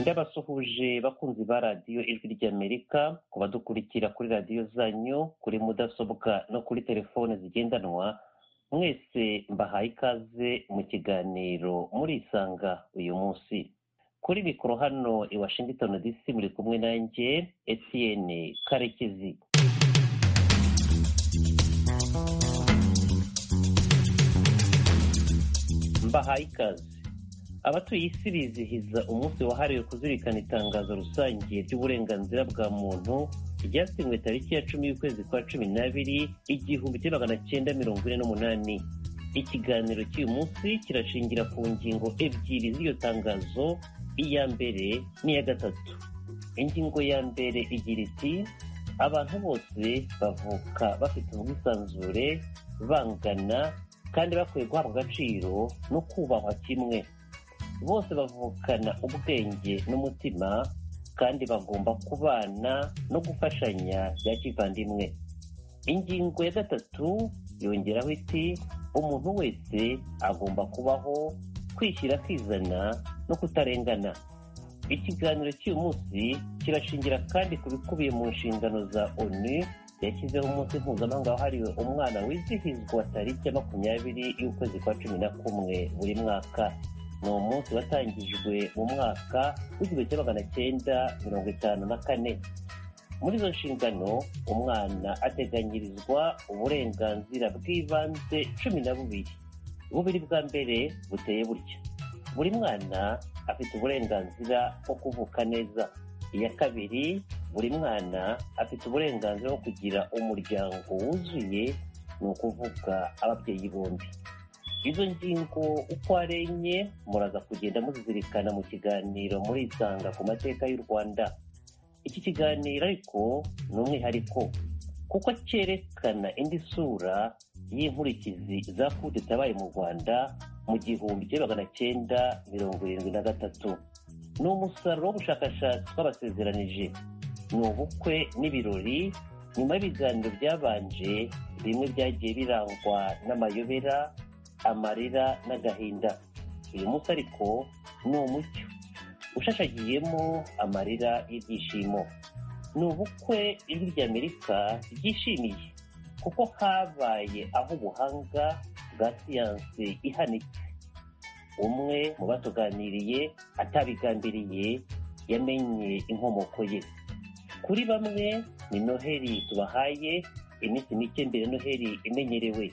cyabasuhuje bakunzi ba radiyo ijwi ry'amerika ku badukurikira kuri radiyo zanyu kuri mudasobwa no kuri telefone zigendanwa mwese mbahaye ikaze mu kiganiro murisanga uyu munsi kuri mikoro hano i washington dc muri kumwe nanjye etiyene karekezi mbahaye ikaze abatuye isi bizihiza umunsi wahariwe kuzirikana itangazo rusange ry'uburenganzira bwa muntu ryasinywe tariki ya cumi y'ukwezi kwa cumi n'abiri igihumbi kimwe magana cyenda mirongo ine n'umunani ikiganiro cy'uyu munsi kirashingira ku ngingo ebyiri z'iyo tangazo iya mbere n'iya gatatu ingingo ya mbere igira iti abantu bose bavuka bafite ubwisanzure bangana kandi bakwiye guhabwa agaciro no kubahwa kimwe bose bavukana ubwenge n'umutima kandi bagomba kubana no gufashanya bya kivandimwe ingingo ya gatatu yongeraho iti umuntu wese agomba kubaho kwishyira akizana no kutarengana ikiganiro cy'uyu munsi kirashingira kandi ku bikubiye mu nshingano za onu yashyizeho umunsi mpuzamahanga wahariwe umwana wizihizwa tariki ya makumyabiri y'ukwezi kwa cumi na kumwe buri mwaka ni umunsi watangijwe mu mwaka w'igihumbi kimwe magana cyenda mirongo itanu na kane muri izo nshingano umwana ateganyirizwa uburenganzira bw'ibanze cumi na bubiri bubiri bwa mbere buteye butya buri mwana afite uburenganzira bwo kuvuka neza iya kabiri buri mwana afite uburenganzira bwo kugira umuryango wuzuye ni ukuvuga ababyeyi bombi izo ngingo uko ari enye muraza kugenda muzizirikana mu kiganiro murisanga ku mateka y'u rwanda iki kiganiro ariko ni umwihariko kuko cyerekana indi sura y'inkurikizi za fudu tabaye mu rwanda mu gihumbi kimwe magana cyenda mirongo irindwi na gatatu ni umusaruro w'ubushakashatsi twabasezeranije ni ubukwe n'ibirori nyuma y'ibiganiro byabanje bimwe byagiye birangwa n'amayobera amarira n'agahinda uyu munsi ariko ni umucyo ushashagiyemo amarira y'ibyishimo ni ubukwe ijwi ry'amerika ryishimiye kuko habaye aho ubuhanga bwa siyansi ihanitse umwe mu batuganiriye atabigambiriye yamenye inkomoko ye kuri bamwe ni noheli tubahaye iminsi mike mbere noheli imenyerewe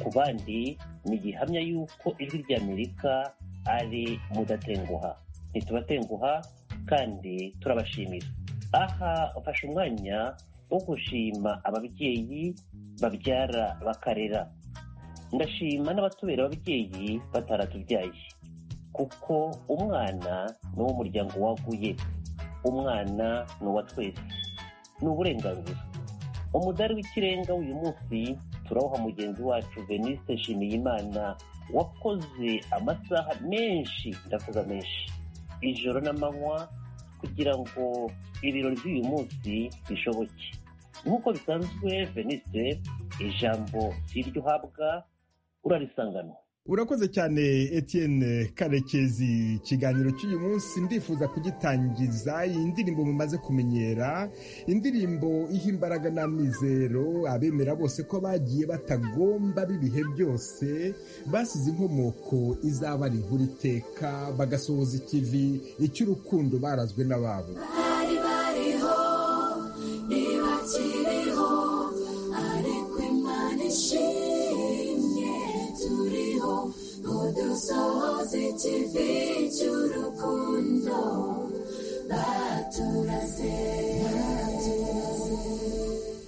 ku bandi ni gihamya y'uko ijwi ry'amerika ari mudatenguha ntitubatenguha kandi turabashimira aha ufashe umwanya wo gushima ababyeyi babyara bakarera ndashima n'abatubera ababyeyi bataratubyaye kuko umwana ni uw'umuryango waguye umwana ni uwa twese ni uburenganzira umudari w'ikirenga w'uyu munsi turawuha mugenzi wacu veniste nshimiyimana wakoze amasaha menshi ndavuga menshi ijoro n'amanywa kugira ngo ibirori by'uyu munsi bishoboke nk'uko bisanzwe veniste ijambo si iryo uhabwa urarisanganwa urakoze cyane Etienne karekezi ikiganiro cy'uyu munsi ndifuza kugitangiza iyi ndirimbo mumaze kumenyera indirimbo iha imbaraga n'amizero abemera bose ko bagiye batagomba b'ibihe byose basize inkomoko izabara inkuru iteka bagasohoza ikivi icy'urukundo barazwe n'ababo bari bariho ntibakiriho ariko imana ishimye turiho udusohoze ikivi cy'urukundo baturase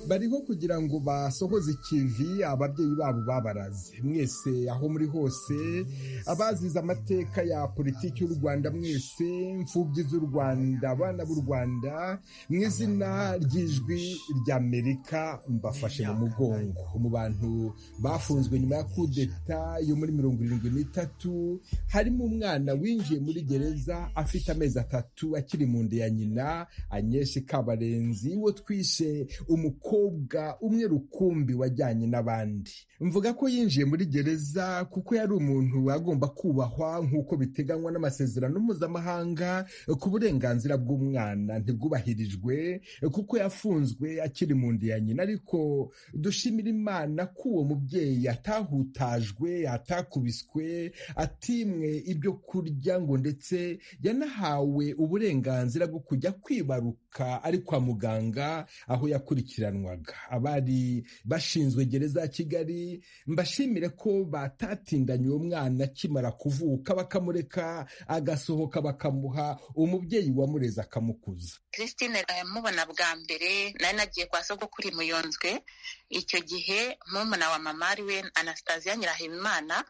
bariho kugira ngo basohoze ikivi ababyeyi babo babaraze mwese aho muri hose abazize amateka ya politiki y'u rwanda mwese imfubyi z'u rwanda abana b'u rwanda mu izina ry'ijwi ry'amerika mbafashe mu mugongo mu bantu bafunzwe nyuma ya kudeta yo muri mirongo irindwi n'itatu harimo umwana winjiye muri gereza afite amezi atatu akiri mu nda ya nyina anyeshe kabarenzi wo twishe umuko umukobwa umwe rukumbi wajyanye n'abandi mvuga ko yinjiye muri gereza kuko yari umuntu agomba kubahwa nk'uko biteganywa n'amasezerano mpuzamahanga ku burenganzira bw'umwana ntibwubahirijwe kuko yafunzwe akiri mu nda ya nyina ariko dushimira imana ko uwo mubyeyi atahutajwe atakubiswe atimwe ibyo kurya ngo ndetse yanahawe uburenganzira bwo kujya kwibaruka ari kwa muganga aho yakurikiranwaga abari bashinzwe gereza ya kigali mbashimire ko batatindanye uwo mwana akimara kuvuka bakamureka agasohoka bakamuha umubyeyi wamureze akamukuza christine mubona bwa mbere nari nagiye kwa sogokuri muyonzwe icyo gihe murumuna wa mama ari we anastasiya nyirahimana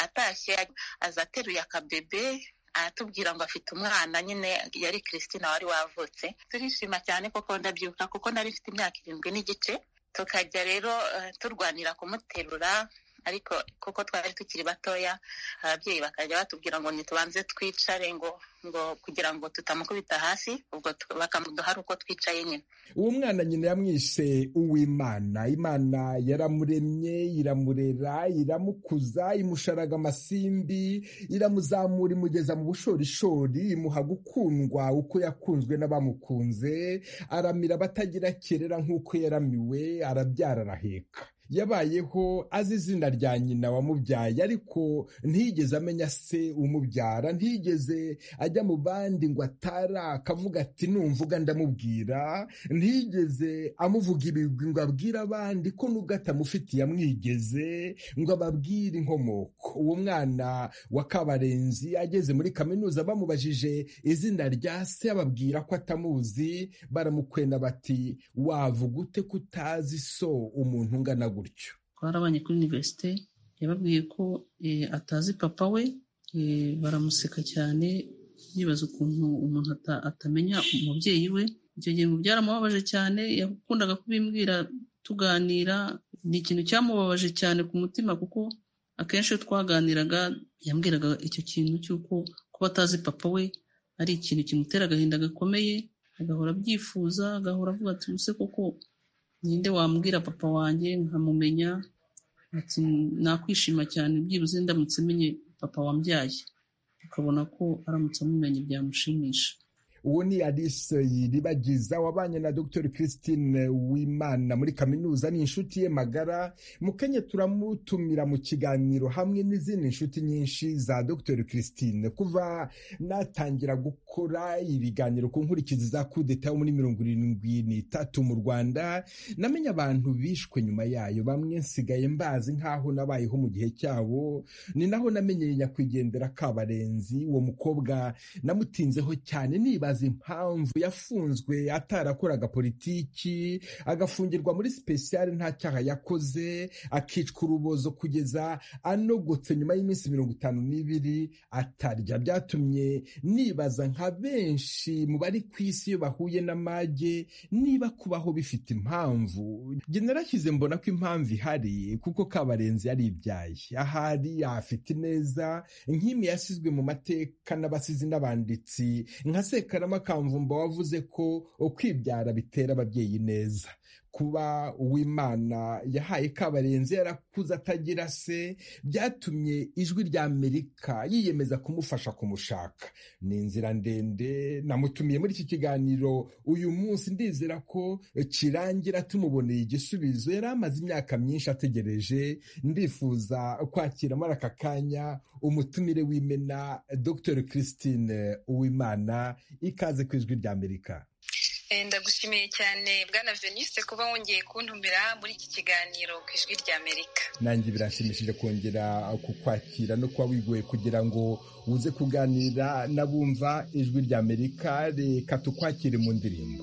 atashye aza ateruye akabebe aratubwira ngo afite umwana nyine yari christine wari wavutse turishima cyane koko ndabyibuka kuko nari mfite imyaka irindwi n'igice tukajya rero turwanira kumuterura ariko kuko twari tukiri batoya ababyeyi bakajya batubwira ngo ntitubanze twicare ngo ngo kugira ngo tutamukubita hasi ubwo bakamuduha ari uko twicaye nyine uwo mwana nyina yamwishe uwimana imana yaramuremye iramurera iramukuza imusharaga amasimbi iramuzamura imugeza mu bushorishori imuha gukundwa uko yakunzwe n'abamukunze aramira abatagira kerera nk'uko yaramiwe arabyara araheka yabayeho azi izina rya nyina wamubyaye ariko ntiyigeze amenya se umubyara ntiyigeze ajya mu bandi ngo atara akavuga ati numvuga ndamubwira ntiyigeze amuvuga ibigwi ngo abwire abandi ko nubwo atamufitiye amwigeze ngo ababwire inkomoko uwo mwana wa kabarenzi ageze muri kaminuza bamubajije izina rya se ababwira ko atamuzi baramukwena bati wavuga ute ko utazi so umuntu ungana gutyo twarabanye kuri univerisite yababwiye ko atazi papa we baramuseka cyane yibaza ukuntu umuntu atamenya umubyeyi we icyo gihe mu byaramubabaje cyane yakundaga kubimbwira tuganira ni ikintu cyamubabaje cyane ku mutima kuko akenshi iyo twaganiraga yambwiraga icyo kintu cy'uko kuba atazi papa we ari ikintu kimutera agahinda gakomeye agahora abyifuza agahora avuga ati ubuse koko ninde wambwira papa wanjye nkamumenya ati nakwishima cyane byibuze ndamutse menye papa wambyaye ukabona ko aramutse amumenye byamushimisha uwo ni alice yiribagiza wabanye na dr christine wimana muri kaminuza ni inshuti ye magara mu kenya turamutumira mu kiganiro hamwe n'izindi nshuti nyinshi za dr christine kuva natangira gukora ibiganiro ku nkurikizi za kudeta yo muri mirongo irindwi n'itatu mu rwanda namenye abantu bishwe nyuma yayo bamwe nsigaye mbazi nk'aho nabayeho mu gihe cyabo ni naho namenyeye nyakwigendera kabarenzi uwo mukobwa namutinzeho cyane niba impamvu yafunzwe atarakoraga politiki agafungirwa muri sipesiyare nta cyaha yakoze akicwa urubozo kugeza anogotse nyuma y'iminsi mirongo itanu n'ibiri atarya byatumye nibaza nka benshi mu bari ku isi iyo bahuye n'amage niba kubaho bifite impamvu njye narashyize mbona ko impamvu ihari kuko kabarenzi yaribyaye ahari afite ineza nk'imi yasizwe mu mateka n'abasizi n'abanditsi nka seka karama kamvumba wavuze ko ukwibyara bitera ababyeyi neza kuba uwimana yahaye kabarenzi yarakuze atagira se byatumye ijwi rya amerika yiyemeza kumufasha kumushaka ni inzira ndende namutumiye muri iki kiganiro uyu munsi ndizera ko kirangira tumuboneye igisubizo yari amaze imyaka myinshi ategereje ndifuza kwakira muri aka kanya umutumire w'imena dr christine uwimana ikaze ku ijwi rya amerika ndagushimiye cyane bwana venise kuba wongeye kuntumira muri iki kiganiro ku ijwi rya amerika nanjye birashimishije kongera kukwakira no kuba wigoye kugira ngo uze kuganira n'abumva ijwi rya amerika reka tukwakire mu ndirimbo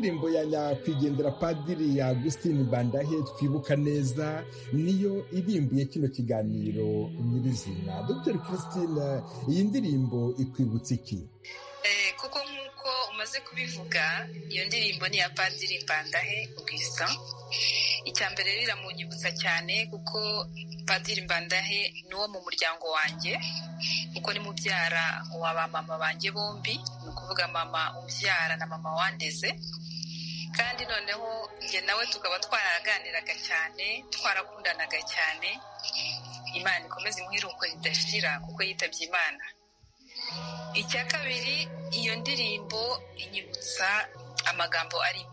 nyakwigendera padiri ya Agustin Bandahe twibuka neza niyo irimbuye kino kiganiro nyirizina Dr Christine iyi ndirimbo ikwibutsa iki kuko nk'uko umaze kubivuga iyo ndirimbo ni iya padiri mbandahe ubwisa icya mbere rero iramunyibutsa cyane kuko padiri mbandahe ni uwo mu muryango wanjye kuko ni mubyara wa ba mama banjye bombi ni ukuvuga mama ubyara na mama wandeze kandi noneho njye nawe tukaba twaraganiraga cyane twarakundanaga cyane imana ikomeze imuhiruko ridashira kuko yitabye imana icya kabiri iyo ndirimbo inyibutsa amagambo arimo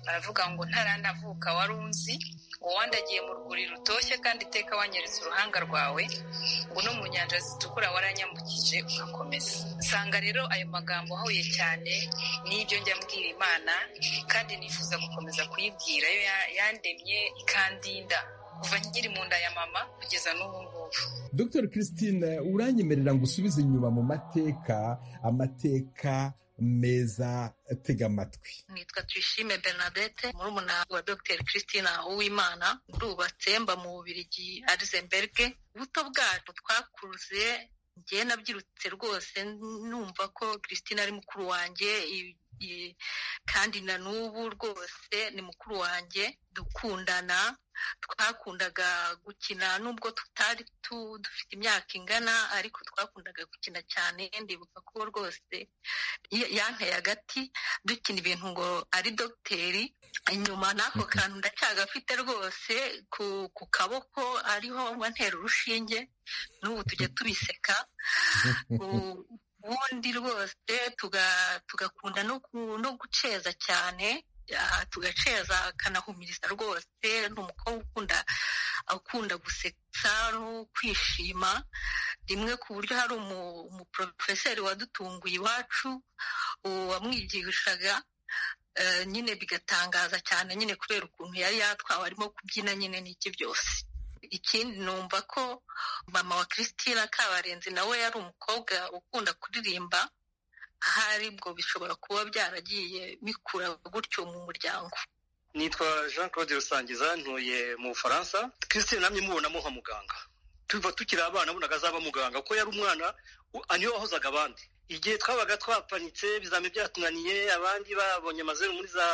baravuga ngo ntaranavuka wari unzi ngo wandagiye mu rwuri rutoshye kandi iteka wanyeretse uruhanga rwawe ngo no mu nyanja zitukura waranyambukije ugakomeza usanga rero ayo magambo ahuye cyane n'ibyo njya mbwira imana kandi nifuza gukomeza kuyibwira yo yandemye ikandinda kuva nkiri mu nda ya mama kugeza n'ubu ngubu Dr Christine uranyemerera ngo usubize inyuma mu mateka amateka meza tega amatwi nitwa tuyishime bernadette murumuna wa dr christina uwimana ndubatse mba mu bubirigi arisemberge ubuto bwacu twakuze ngewe nabyirutse rwose numva ko christina ari mukuru wanjye kandi na n'ubu rwose ni mukuru wanjye dukundana twakundaga gukina nubwo tutari dufite imyaka ingana ariko twakundaga gukina cyane ndibuka ko rwose yanteye agati dukina ibintu ngo ari dogiteri inyuma n'ako kantu ndacyagafite rwose ku kaboko ariho ntera urushinge n'ubu tujya tubiseka ubundi rwose tugakunda no guceza cyane tugaceza akanahumiriza rwose ni umukobwa ukunda ukunda gusetsa no kwishima rimwe ku buryo hari umuporofeseri wadutunguye iwacu wamwigishaga nyine bigatangaza cyane nyine kubera ukuntu yari yatwawe arimo kubyina nyine n'iki byose ikindi numva ko mama wa christina kabarenzi nawe yari umukobwa ukunda kuririmba ahari bwo bishobora kuba byaragiye bikura gutyo mu muryango nitwa jean claude rusangiza ntuye mu bufaransa christine namwe mubona nka muganga tuva tukiri abana abunaga azaba muganga kuko yari umwana niwe wahozaga abandi igihe twabaga twapanitse ibizamini byatunaniye abandi babonye amazeru muri za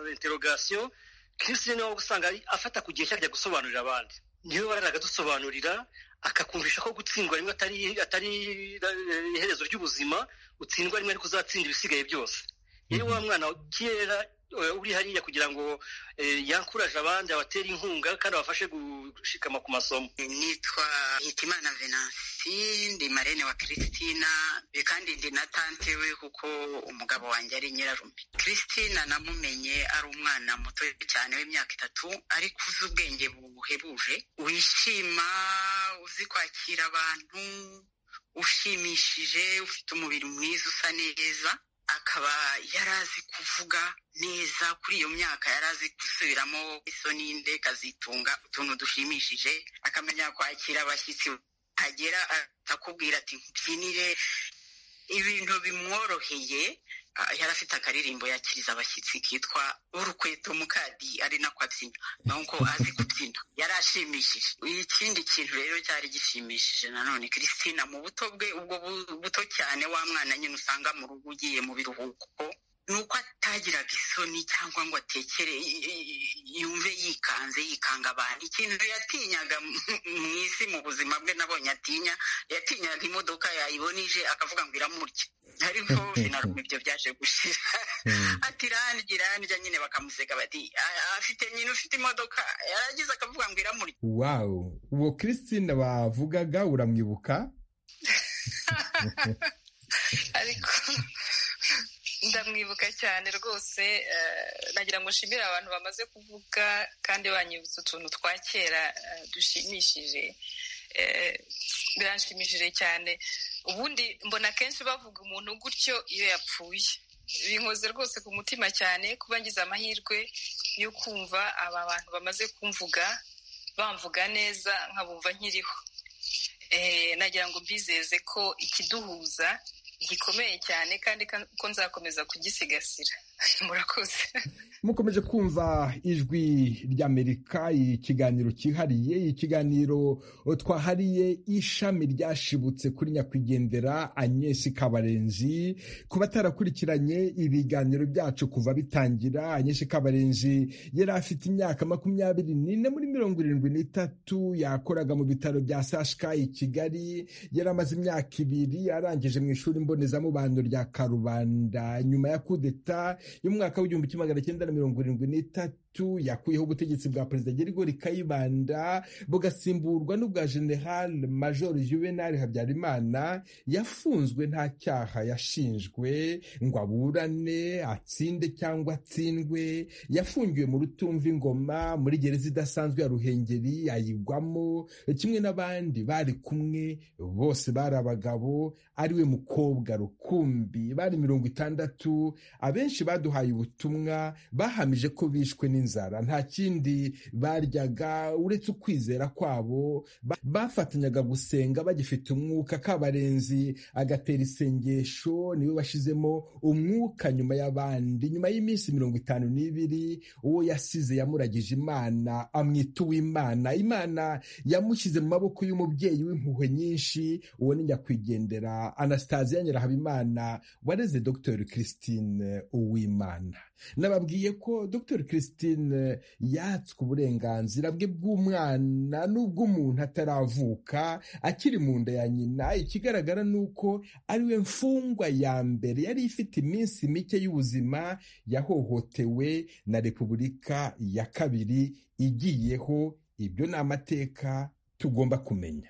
interogasiyo christine waba usanga afata ku gihe cyajya gusobanurira abandi niwe wararaga adusobanurira akakumvisha ko gutsindwa rimwe atari iherezo ry'ubuzima utsindwa rimwe ariko uzatsinda ibisigaye byose yari wa mwana kera uri hariya kugira ngo yankuraje abandi abatere inkunga kandi abafashe gushikama ku masomo nitwa hitimana venansi ndi marene wa christina kandi ndi na tante we kuko umugabo wanjye ari nyirarume christina namumenye ari umwana muto cyane w'imyaka itatu ariko uzi ubwenge buhebuje wishima uzi kwakira abantu ushimishije ufite umubiri mwiza usa neza akaba yari azi kuvuga neza kuri iyo myaka yari azi gusubiramo isoni nde kazitunga utuntu dushimishije akamenya kwakira abashyitsi agera akakubwira ati mbyinire ibintu bimworoheye yari afite akaririmbo yakiriza abashyitsi kitwa urukweto mukadi ari nako abyina nuko azi kubyina yari ashimishije ikindi kintu rero cyari gishimishije nanone christina mu buto bwe ubwo buto cyane wa mwana nyine usanga mu rugo ugiye mu biruhuko ni uko atagiraga isoni cyangwa ngo atekere yumve yikanze yikanga abantu ikintu yatinyaga mu isi mu buzima bwe nabonye atinya yatinyaga imodoka yayibona ije akavuga ngo iramurya ariko finaruma ibyo byaje gushira ati irandya irandya nyine bakamuseka bati afite nyine ufite imodoka yaragize akavuga ngo iramurya wawu uwo christine bavugaga uramwibuka ariko ndamwibuka cyane rwose nagira ngo nshimire abantu bamaze kuvuga kandi banyibutsa utuntu twa kera dushimishije biranshimishije cyane ubundi mbona kenshi bavuga umuntu gutyo iyo yapfuye binkoze rwose ku mutima cyane kuba ngize amahirwe yo kumva aba bantu bamaze kumvuga bamvuga neza nkabumva nkiriho nagira ngo mbizeze ko ikiduhuza gikomeye cyane kandi ko nzakomeza kugisigasira murakoze mukomeje kumva ijwi ry'amerika ikiganiro cyihariye ikiganiro twahariye ishami ryashibutse kuri nyakwigendera anyesi kabarenzi ku batarakurikiranye ibiganiro byacu kuva bitangira anyesi kabarenzi yari afite imyaka makumyabiri n'ine muri mirongo irindwi n'itatu yakoraga mu bitaro bya sashika i kigali yari amaze imyaka ibiri arangije mu ishuri mbonezamubano rya karubanda nyuma ya kudeta y'umwaka w'igihumbi kimwe magana cyenda na mirongo irindwi n'itatu yakuyeho ubutegetsi bwa perezida gerigori kayibanda bugasimburwa n'ubwa general major juvenal habyarimana yafunzwe nta cyaha yashinjwe ngo aburane atsinde cyangwa atsindwe yafungiwe mu rutumva ingoma muri gereza idasanzwe ya ruhengeri ayigwamo kimwe n'abandi bari kumwe bose bari abagabo ariwe mukobwa rukumbi bari mirongo itandatu abenshi baduhaye ubutumwa bahamije ko bishwe n'inzara nta kindi baryaga uretse ukwizera kwabo bafatanyaga gusenga bagifite umwuka kabarenzi agatera isengesho niwe washyizemo umwuka nyuma y'abandi nyuma y'iminsi mirongo itanu n'ibiri uwo yasize yamuragije imana amwita uw'imana imana yamushyize mu maboko y'umubyeyi w'impuhwe nyinshi uwo ni nyakwigendera anasitaziya nyirahabimana wareze dr christine uwimana nababwiye ko dr christine yatswe uburenganzira bwe bw'umwana n'ubw'umuntu ataravuka akiri mu nda ya nyina ikigaragara ni uko ariwe mfungwa ya mbere yari ifite iminsi mike y'ubuzima yahohotewe na repubulika ya kabiri igiyeho ibyo ni amateka tugomba kumenya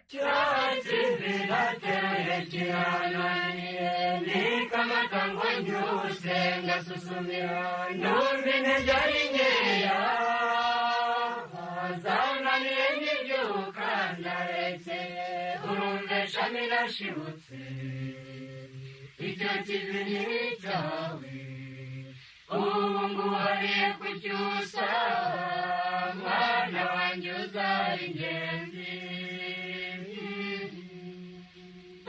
icyo kivi ni icyawe ubu nguhariye kucyusa mwana wanjye uzaba ingenzi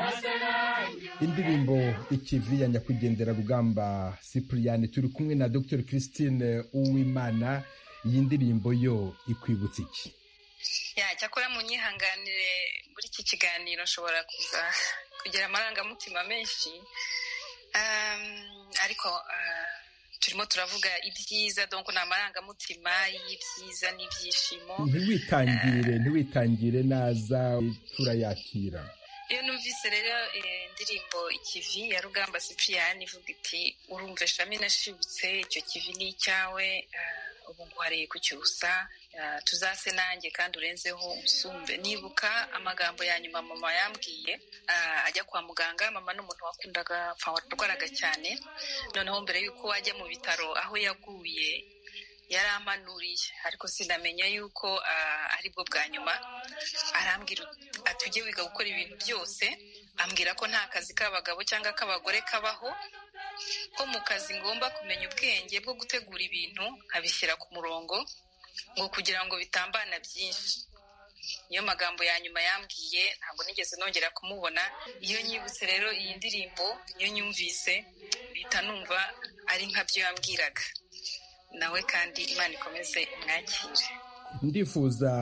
asa nanjye indirimbo ikivi ya nyakwigendera rugamba cyprien turi kumwe na dr christine uwimana iyi ndirimbo yo ikwibutsa iki Ya, cyakora mu nyihanganire muri iki kiganiro nshobora kuza kugira amarangamutima menshi Um, ariko ah, turimo turavuga ibyiza donc ni amarangamutima y'ibyiza n'ibyishimo ntiwitangire ntiwitangire naza turayakira iyo numvise rero eh, indirimbo ikivi ya rugamba sipiriyani ivuga iti urumva shami nashibutse icyo kivi ni icyawe ah, ubu nguhariye kucyusa ah, tuzase nanjye kandi urenzeho usumbe nibuka amagambo ya nyuma mama yambwiye ah, ajya kwa muganga mama ni umuntu wakundaga apfa warwaraga cyane noneho mbere y'uko wajya mu bitaro aho yaguye yarampanuriye ariko sinamenya yuko ah, ari bwo bwa nyuma arambwira ati ujye wiga gukora ibintu byose ambwira ko nta kazi k'abagabo cyangwa k'abagore kabaho ko mu kazi ngomba kumenya ubwenge bwo gutegura ibintu nkabishyira ku murongo ngo kugira ngo bitambana byinshi niyo magambo ya nyuma yambwiye ntabwo nigeze nongera kumubona iyo nyibutse rero iyi ndirimbo iyo nyumvise bihita numva ari nka byo yambwiraga nawe kandi imana ikomeze imwakire ndifuza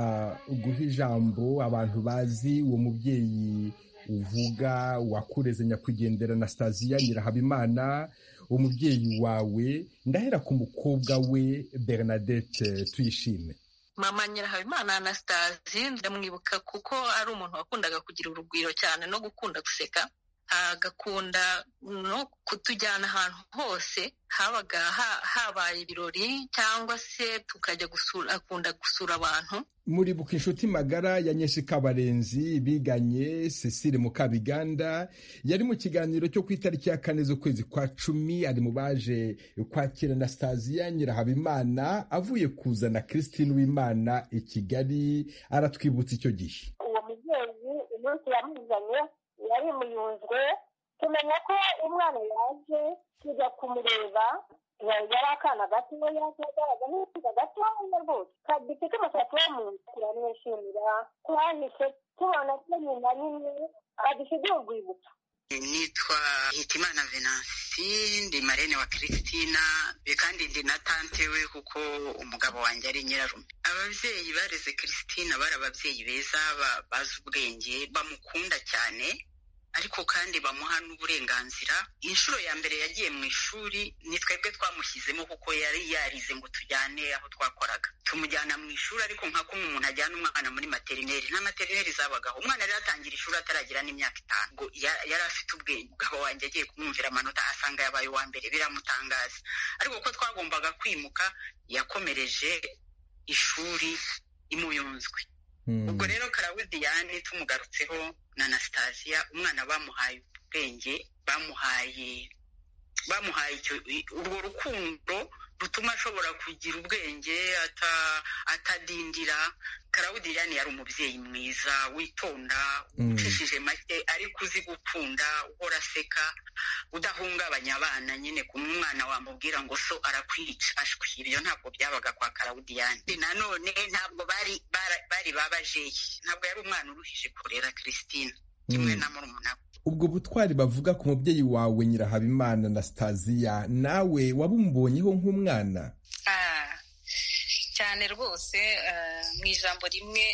guha ijambo abantu bazi uwo mubyeyi uvuga wakureze nyakwigendera na sitaziya nyirahabimana umubyeyi wawe ndahera ku mukobwa we bernadette tuyishime mama nyirahabimana anastasi ndamwibuka kuko ari umuntu wakundaga kugira urugwiro cyane no gukunda guseka agakunda no kutujyana ahantu hose habaga ha- habaye ibirori cyangwa se tukajya gusura akunda gusura abantu muribuka inshuti magara ya nyeshi kabarenzi biganye cecile mukabiganda yari mu kiganiro cyo ku itariki ya kane z'ukwezi kwa cumi ari mu baje kwakira anastasiya nyirahabimana avuye kuzana christine w'imana i kigali aratwibutsa icyo gihe uwo mubyeyi umunsi yamuzanye yari muyunzwe tumenya ko umwana yaje tujya kumureba yari yari akana gatoya kagaragaza n'ibisuka gatoya rwose ka- gifite umusatsi wo mu nda turamwishimira twanditse tubona ko nyina nyine adusigaye urwibutso nitwa hitimana venansi Venansi ndi marene wa Christina kandi ndi na tante we kuko umugabo wanjye ari nyirarume ababyeyi bareze Christina bari ababyeyi beza bazi ubwenge bamukunda cyane ariko kandi bamuha n'uburenganzira inshuro ya mbere yagiye mu ishuri ni twebwe twamushyizemo kuko yari yarize ngo tujyane aho twakoraga tumujyana mu ishuri ariko nka kumwe umuntu ajyana umwana muri materineri nta materineri zabagaho umwana yari yatangira ishuri ataragira n'imyaka itanu ngo ya- yari afite ubwenge umugabo wanjye agiye kumwumvira amanota asanga yabaye uwa mbere biramutangaza ariko ko twagombaga kwimuka yakomereje ishuri imuyunzwe ubwo rero karawudiyani tumugarutseho na anasitaziya umwana bamuhaye ubwenge bamuhaye bamuhaye icyo urwo rukundo rutuma ashobora kugira ubwenge ata- atadindira karawudiyani yari umubyeyi mwiza witonda Mm. ucishije make ariko uzi gukunda uhora aseka udahungabanya abana nyine ku mwana wamubwira ngo so arakwica ashwi ibyo ntabwo byabaga kwa karawudiyani nanone ntabwo bari bara- bari babajeye ntabwo yari umwana uruhije kurera christine kimwe na murumuna we ubwo butwari bavuga ku mubyeyi wawe nyirahabimana na sitaziya nawe wabumubonyeho nk'umwana Ah, cyane rwose eh, mu ijambo rimwe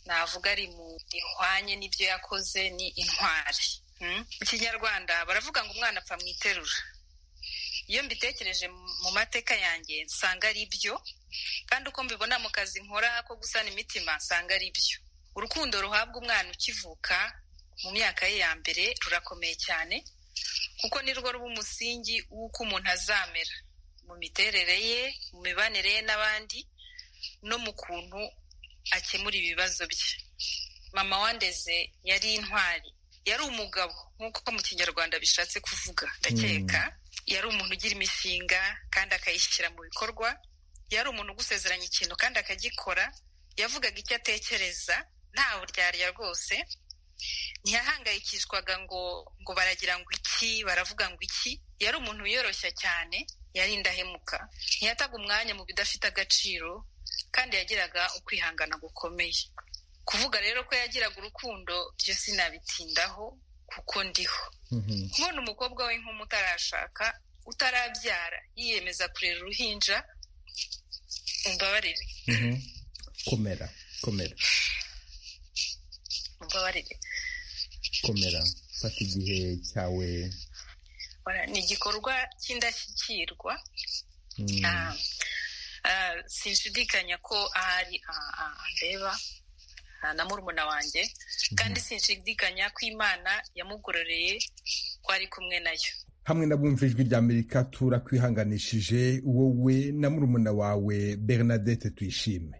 navuga ari mu rihwanye n'ibyo yakoze ni intwari Hmm? mu kinyarwanda baravuga ngo umwana apfa mu iterura iyo mbitekereje mu- mu mateka yanjye nsanga ari byo kandi uko mbibona mu kazi nkora ko gusana imitima nsanga ari byo urukundo ruhabwa umwana ukivuka mu myaka ye ya mbere rurakomeye cyane kuko ni rwo ruba umusingi w'uko umuntu azamera mu miterere ye mu mibanire ye n'abandi no mu kuntu akemura ibibazo bye mama wandeze yari intwari yari umugabo nk'uko mu kinyarwanda bishatse kuvuga ndakeka yari umuntu ugira imishinga kandi akayishyira mu bikorwa yari umuntu ugusezeranya ikintu kandi akagikora yavugaga icyo atekereza nta buryarya rwose ntiyahangayikishwaga ngo ngo baragira ngo iki baravuga ngo iki yari umuntu wiyoroshya cyane yari indahemuka ntiyataga umwanya mu bidafite agaciro kandi yagiraga ukwihangana gukomeye kuvuga rero ko yagiraga urukundo byo sinabitindaho kuko ndiho kubona umukobwa we nk'umu utarashaka utarabyara yiyemeza kurera uruhinja umbabarire komera komera umbabarire komera fata igihe cyawe Ora, ni igikorwa cy'indashyikirwa Ah, ah, sinshidikanya ko ahari ah, ah, andeba ah, na murumuna wanjye kandi sinshidikanya ko imana yamugororeye ko ari kumwe nayo hamwe n'abumva ijwi rya amerika turakwihanganishije wowe na murumuna wawe bernadette tuyishime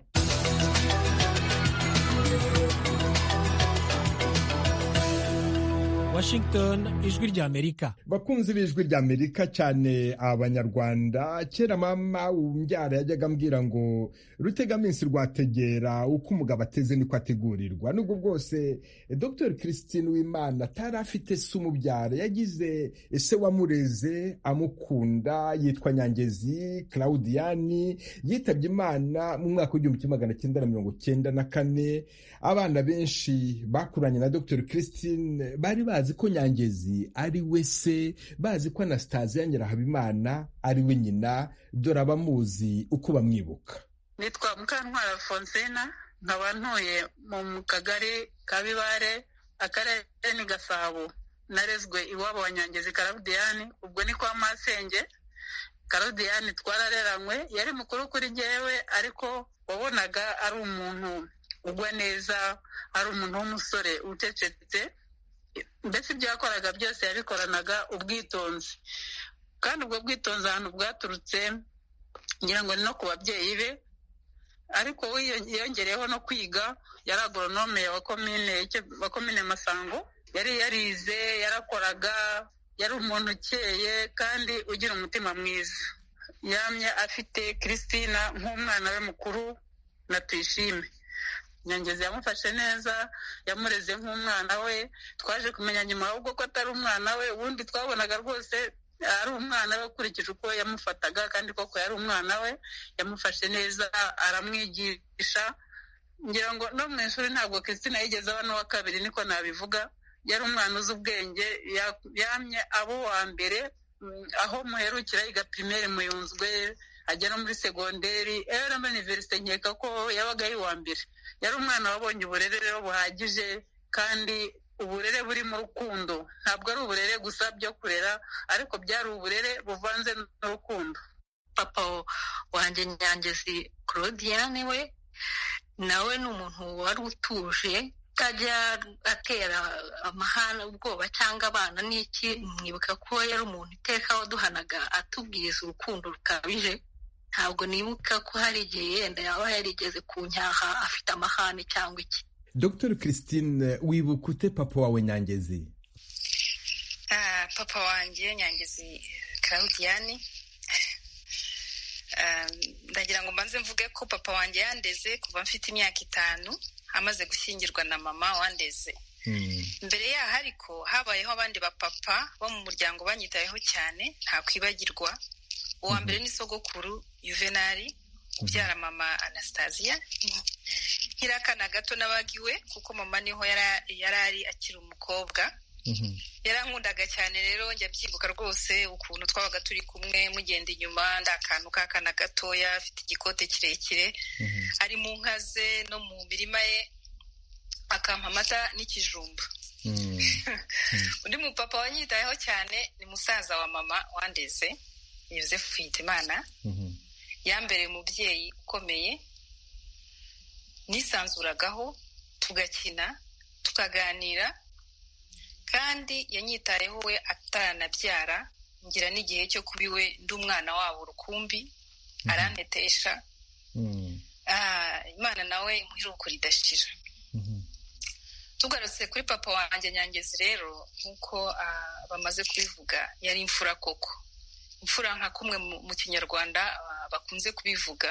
washington ijwi ry'amerika bakunzi b'ijwi rya amerika cyane abanyarwanda kera mama umbyara yajyaga ambwira ngo rutegaminsi rwategera uko umugabo ateze niko ategurirwa nubwo bwose eh, dr christine wimana atari afite se umubyara yagize se wamureze amukunda yitwa nyangezi claudiyani yitabye imana mu mwaka w'igihumbi kimwe magana cyenda na mirongo cyenda na kane abana benshi bakuranye na dr christine bari bazi ko nyangezi ari we se bazi ko anasitaziya nyirahabimana ari we nyina dore abamuzi uko bamwibuka nitwa mukantwara alfonsina nkaba ntuye mu kagari ka bibare akarere ni gasabo narezwe iwabo wa nyangezi karawudiyani ubwo ni kwa masenge karodiyani twarareranywe yari mukuru kuri jyewe ariko wabonaga ari umuntu ugwa neza ari umuntu w'umusore ucecetse mbese ibyo yakoraga byose yabikoranaga ubwitonzi kandi ubwo bwitonzi ahantu bwaturutse ngira ngo ni no ku babyeyi be ariko we yiyo- yongereyeho no kwiga yari agoronome wa komine wa komine masango yari yarize yarakoraga yari umuntu ukeye kandi ugira umutima mwiza yamye afite christina nk'umwana we mukuru na tuyishime nyangezi yamufashe neza yamureze nk'umwana we twaje kumenya nyuma ahubwo ko atari umwana we ubundi twabonaga rwose ari umwana we ukurikije uko yamufataga kandi koko yari umwana we yamufashe neza aramwigisha ngira ngo no mu ishuri ntabwo christine yigeze aba n'uwa kabiri niko nabivuga yari umwana uzi ubwenge ya- yamye abo wa mbere aho muherukira yiga pirimeri muyunzwe agera muri segonderi eramo iniverisite nkeka ko yabaga ari uwa mbere yari umwana wabonye uburere rero buhagije kandi uburere buri mu rukundo ntabwo ari uburere gusa byo kurera ariko byari uburere buvanze n'urukundo papa wanjye nyangezi claudiyane we nawe ni umuntu wari utuje utajya atera amahana ubwoba cyangwa abana n'iki mwibuka ko yari umuntu iteka waduhanaga atubwiza urukundo rukabije ntabwo nibuka ko hari igihe yenda yaba yarigeze ku nyaha afite amahane cyangwa iki dr christine wibuka ute papa wawe nyangezi papa wanjye nyangezi claudiyani ndagira ngo mbanze mvuge ko papa wanjye yandeze kuva mfite imyaka itanu amaze gushyingirwa na mama wandeze mbere yaho ariko habayeho abandi bapapa bo mu muryango banyitayeho cyane ntakwibagirwa uwa mbere ni sogokuru yuvenali ubyara mama anasitaziya nkiri akana gato n'abagiwe kuko mama niho yari ari akiri umukobwa yarankundaga cyane rero njya byibuka rwose ukuntu twabaga turi kumwe mugenda inyuma nda akantu k'akana gatoya afite igikote kirekire ari mu nka ze no mu mirima ye akampa amata n'ikijumba undi mupapa wanyitayeho cyane ni musaza wa mama wandeze yosefu hitimana yambereye umubyeyi ukomeye nisanzuragaho tugakina tukaganira kandi yanyitayeho we ataranabyara ngira n'igihe cyo kuba iwe ndi umwana wabo rukumbi arantetesha imana nawe imuhiruko ridashira tugarutse kuri papa wanjye nyangezi rero nk'uko bamaze kubivuga yari imfura koko imfura nka kumwe mu kinyarwanda bakunze kubivuga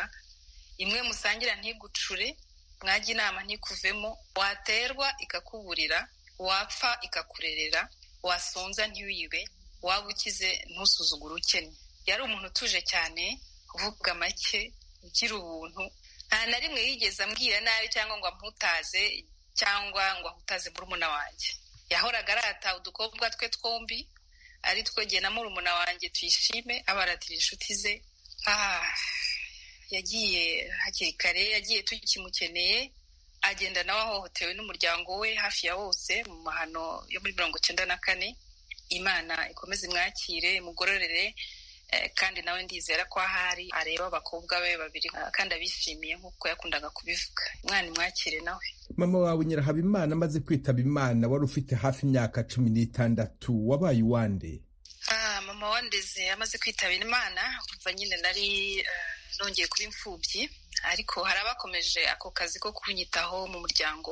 imwe musangira ntigucure mwajya inama ntikuvemo waterwa ikakuburira wapfa ikakurerera wasonza ntiwibe waba ukize ntusuzugure ukennye yari umuntu utuje cyane uvuga make ugira ubuntu nta na rimwe yigeze ambwira nabi cyangwa ngo amutaze cyangwa ngo ahutaze murumuna wanjye yahoraga arata udukobwa twe twombi ari twegeye na murumuna wanjye tuyishime abaratira inshuti ze yagiye hakiri kare yagiye tukimukeneye agenda nawe ahohotewe n'umuryango we hafi ya wose mu mahano yo muri mirongo icyenda na kane imana ikomeze imwakire imugororere kandi nawe ndizera ko ahari areba abakobwa be babiri kandi abishimiye nk'uko yakundaga kubivuga umwana imwakire nawe mama wawe nyirahabimana amaze kwitaba imana wari ufite hafi imyaka cumi n'itandatu wabaye uwande mama wandeze amaze kwitaba imana umva nyine nari nongeye kuba imfubyi ariko hari abakomeje ako kazi ko kunyitaho mu muryango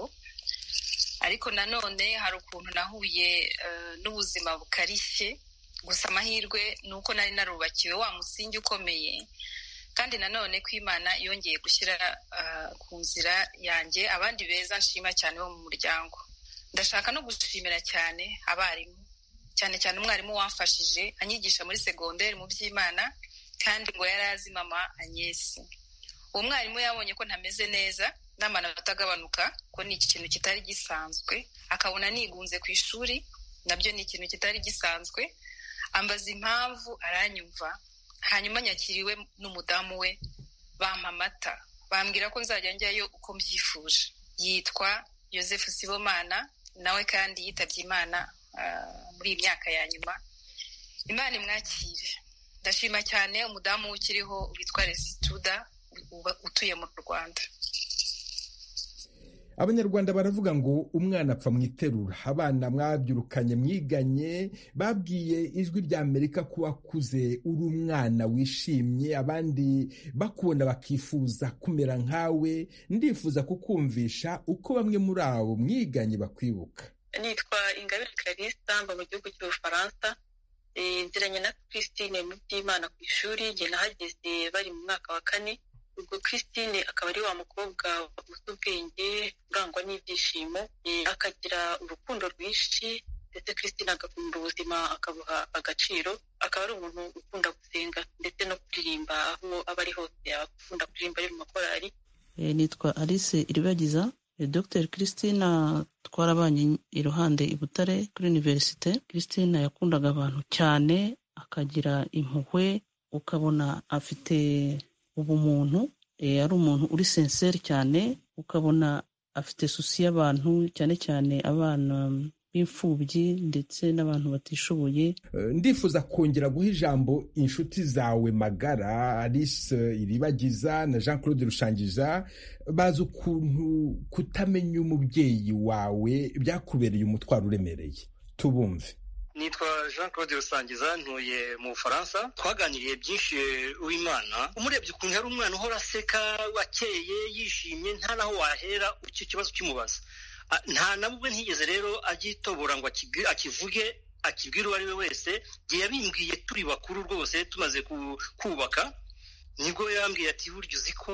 ariko nanone hari ukuntu nahuye n'ubuzima bukarishye gusa amahirwe ni uko nari narubakiwe wa musingi ukomeye kandi nanone ko imana yongeye gushyira ku nzira yanjye abandi beza nshima cyane bo mu muryango ndashaka no gushimira cyane abarimu cyane cyane umwarimu wamfashije anyigisha muri segonderi mu by'imana kandi ngo yari azi mama anyesi uwo mwarimu yabonye ko ntameze neza n'amanota atagabanuka ko ni ikintu kitari gisanzwe akabona nigunze ku ishuri nabyo ni ikintu kitari gisanzwe ambaza impamvu aranyumva hanyuma nyakiriwe n'umudamu we bampa amata bambwira ko nzajya njyayo uko mbyifuje yitwa yosefu sibomana nawe kandi yitabye imana muri iyi myaka ya nyuma imana imwakire ndashima cyane umudamu ukiriho witwa resituda utuye mu rwanda abanyarwanda baravuga ngo umwana apfa mu iterura abana mwabyirukanye mwiganye babwiye ijwi rya amerika ko wakuze uri umwana wishimye abandi bakubona bakifuza kumera nkawe ndifuza kukumvisha uko bamwe muri abo mwiganye bakwibuka nitwa ingabire karisa mba mu gihugu cy'ubufaransa nziranye na christine mu by'imana ku ishuri njye nahageze bari mu mwaka wa kane ubwo christine akaba ari wa mukobwa uzi ubwenge urangwa n'ibyishimo akagira urukundo rwinshi ndetse christine agakunda ubuzima akabuha agaciro akaba ari umuntu ukunda gusenga ndetse no kuririmba aho aba ari hose akunda kuririmba ari mu makorari nitwa alice iribagiza dr christina twarabanye iruhande i butare kuri univerisite christina yakundaga abantu cyane akagira impuhwe ukabona afite ubumuntu ari umuntu uri senseri cyane ukabona afite susi y'abantu cyane cyane abana b'imfubyi ndetse n'abantu batishoboye ndifuza kongera guha ijambo inshuti zawe magara alice iribagiza na jean claude rushangiza bazi ukuntu kutamenya umubyeyi wawe byakubereye umutwaro uremereye tubumve nitwa jean claude rusangiza ntuye mu bufaransa twaganiriye byinshi w'imana umurebye ukuntu yari umwana uhora aseka wakeye yishimye nta n'aho wahera icyo kibazo kimubaza nta na bumwe ntigeze rero agitobora ngo akivuge akibwira uwo ari we wese igihe yabimbwiye turi bakuru rwose tumaze kubaka nibwo yambwiye ati burya uzi ko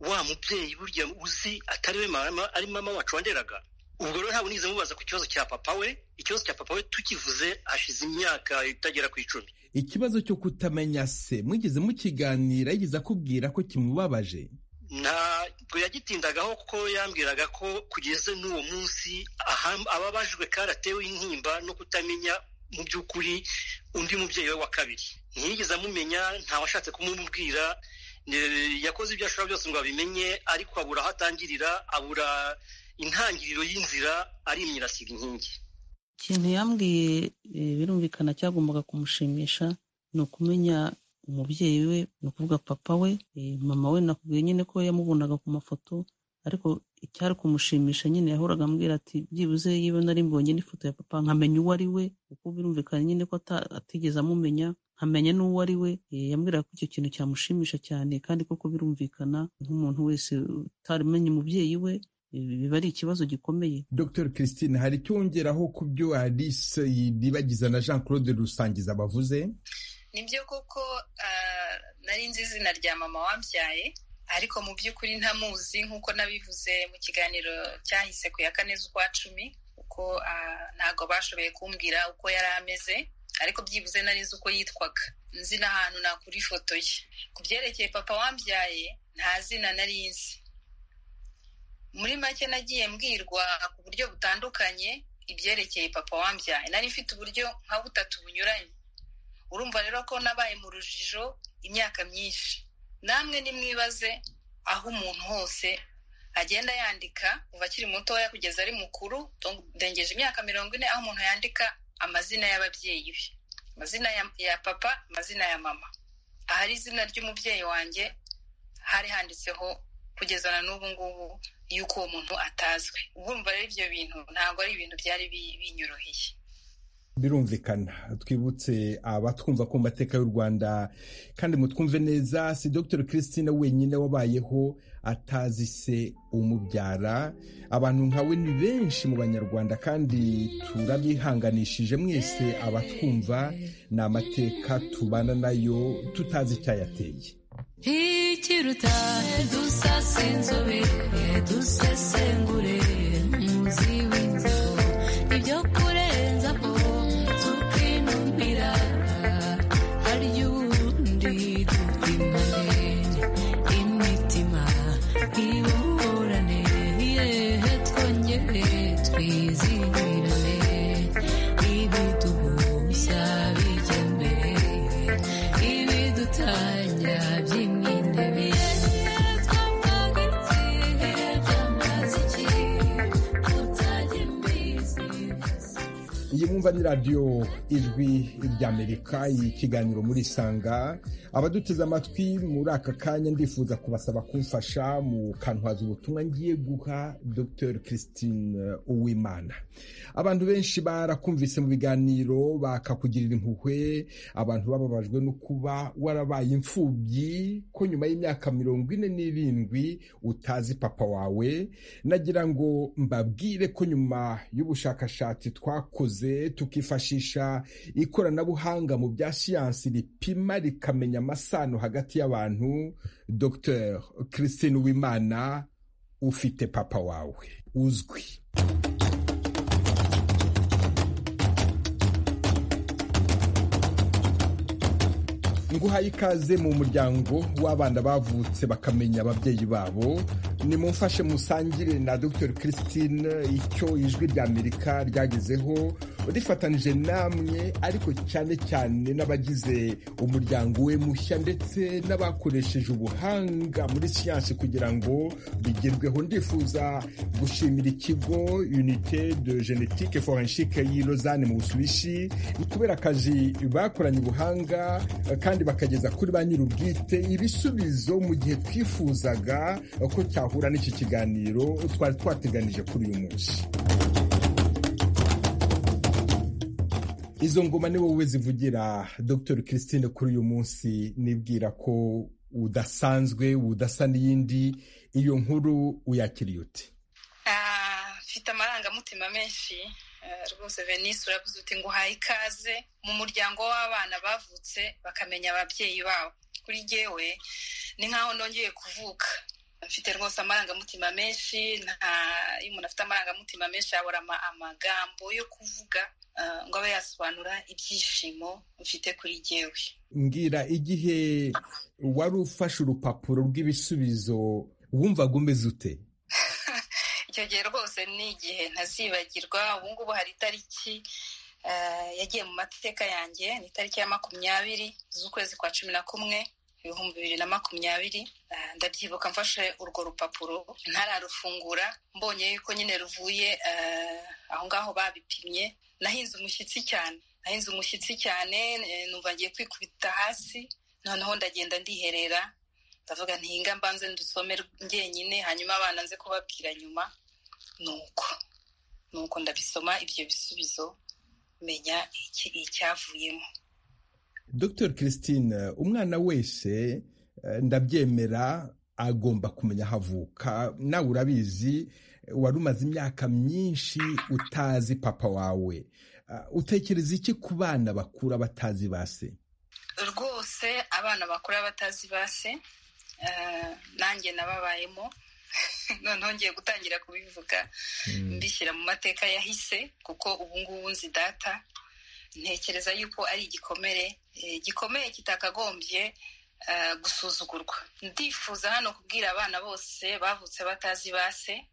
wa mubyeyi burya uzi atari we mama ari mama wacu wanderaga ubwo rero ntabwo nigeze mubaza ku kibazo cya papa we ikibazo cya papa we tukivuze hashize imyaka itagera ku icumi ikibazo cyo kutamenya se mwigeze mukiganira yigeze akubwira ko kimubabaje ntabwo yagitindagaho kuko yambwiraga ko kugeze n'uwo munsi ababajwe karatewe intimba no kutamenya mu by'ukuri undi mubyeyi we wa kabiri ntiyigeze amumenya ntawashatse kumubwira yakoze ibyo ashobora byose ngo abimenye ariko abura aho atangirira abura intangiriro y'inzira arimye asiga inkingi ikintu yambwiye birumvikana cyagombaga kumushimisha ni ukumenya umubyeyi we ni ukuvuga papa we mama we nakubwiye nyine ko yamubonaga ku mafoto ariko icyari kumushimisha nyine yahoraga ambwira ati byibuze yiba nari mbonye n'ifoto ya papa nkamenya uwo ari we kuko birumvikana nyine ko atigeze amumenya nkamenya n'uwo ari we yambwiraga ko icyo kintu cyamushimisha cyane kandi koko birumvikana nk'umuntu wese utamenya umubyeyi we biba ari ikibazo gikomeye dr christine hari icyo wongeraho ku byo alice yibagiza na jean claude rusangiza bavuze nibyo koko nari nzi izina rya mama wabyaye ariko mu by'ukuri ntamuzi nk'uko nabivuze mu kiganiro cyahise ku ya kane z'ukwa cumi kuko ntabwo bashoboye kumbwira uko yari ameze ariko byibuze nari nzi uko yitwaga nzi n'ahantu nakura ifoto ye ku byerekeye papa wabyaye nta zina nari nzi muri make nagiye mbwirwa ku buryo butandukanye ibyerekeye papa wambyaye nari mfite uburyo nka butatu bunyuranye urumva rero ko nabaye mu rujijo imyaka myinshi namwe nimwibaze aho umuntu hose agenda yandika kuva akiri mutoya kugeza ari mukuru ndengeje imyaka mirongo ine aho umuntu yandika amazina y'ababyeyi be amazina ya papa amazina ya mama ahari izina ry'umubyeyi wanjye hari handitseho kugeza na n'ubu ngubu y'uko uwo muntu atazwe urumva rero ibyo bintu ntabwo ari ibintu byari binyoroheye birumvikana twibutse abatwumva ku mateka y'u rwanda kandi mutwumve neza si dr christine wenyine wabayeho atazi se umubyara abantu nkawe ni benshi mu banyarwanda kandi turabihanganishije mwese abatwumva ni amateka tubana nayo tutazi icyayateye ikiruta dusase inzobe dusesengure umuzi w'inzigo ibyo kurenza ko tukinumbira harya ubundi dupimane imitima iburane yehe twongere twizihirane ibiduhushya bijya mbere ibidutanya by'imwe iyi mwumva ni radiyo ijwi ry'amerika ikiganiro muri sanga abaduteze amatwi muri aka kanya ndifuza kubasaba kumfasha mu kanwaza ubutumwa ngiye guha dr christine uwimana abantu benshi barakumvise mu biganiro bakakugirira impuhwe abantu bababajwe no kuba warabaye imfubyi ko nyuma y'imyaka mirongo ine n'irindwi utazi papa wawe nagira ngo mbabwire ko nyuma y'ubushakashatsi twakoze tukifashisha ikoranabuhanga mu bya siyansi ripima rikamenya amasano hagati y'abantu dr christine wimana ufite papa wawe uzwi nguhaye ikaze mu muryango w'abana bavutse bakamenya ababyeyi babo nimumfashe musangire na dr christine icyo ijwi ry'amerika ryagezeho rifatanije namwe ariko cyane cyane n'abagize umuryango we mushya ndetse n'abakoresheje ubuhanga muri siyansi kugira ngo bigerweho ndifuza gushimira ikigo unite de genetike forenshike y'i Lausanne mu busubishi kubera akazi bakoranye ubuhanga kandi bakageza kuri ba nyir'ubwite ibisubizo mu gihe twifuzaga ko cyahura n'iki kiganiro twari twateganije kuri uyu munsi izo ngoma ni wowe zivugira dr christine kuri uyu munsi nibwira ko udasanzwe udasa n'iyindi iyo nkuru uyakiriye uti mfite amarangamutima menshi rwose venise urabuze uti ngo uhaye ikaze mu muryango w'abana bavutse bakamenya ababyeyi babo kuri jyewe ni nk'aho nongeye kuvuka mfite rwose amarangamutima menshi nta iyo umuntu afite amarangamutima menshi yabura amagambo yo kuvuga ngo abe yasobanura ibyishimo mfite kuri jyewe mbwira igihe wari ufashe urupapuro rw'ibisubizo wumvaga umeze ute icyo gihe rwose ni igihe ntazibagirwa ubu ngubu hari itariki yagiye mu mateka yanjye ni itariki ya makumyabiri z'ukwezi kwa cumi na kumwe ibihumbi bibiri na makumyabiri ndabyibuka mfashe urwo rupapuro ntararufungura mbonye yuko nyine ruvuye aho ngaho babipimye nahinze umushyitsi cyane nahinze umushyitsi cyane numva ngiye kwikubita hasi noneho ndagenda ndiherera ndavuga ntihinga mbanze ndusome njyenyine hanyuma abana nze kubabwira nyuma nuko nuko ndabisoma ibyo bisubizo menya icyavuyemo dr christine umwana wese ndabyemera agomba kumenya aho avuka nawe urabizi wari umaze imyaka myinshi utazi papa wawe utekereza iki ku bana bakura batazi base rwose abana bakura batazi base nanjye nababayemo noneho ngiye gutangira kubivuga mbishyira mu mateka yahise kuko ubu ngubu nzi data ntekereza yuko ari igikomere gikomeye kitakagombye gusuzugurwa ndifuza hano kubwira abana bose bavutse batazi base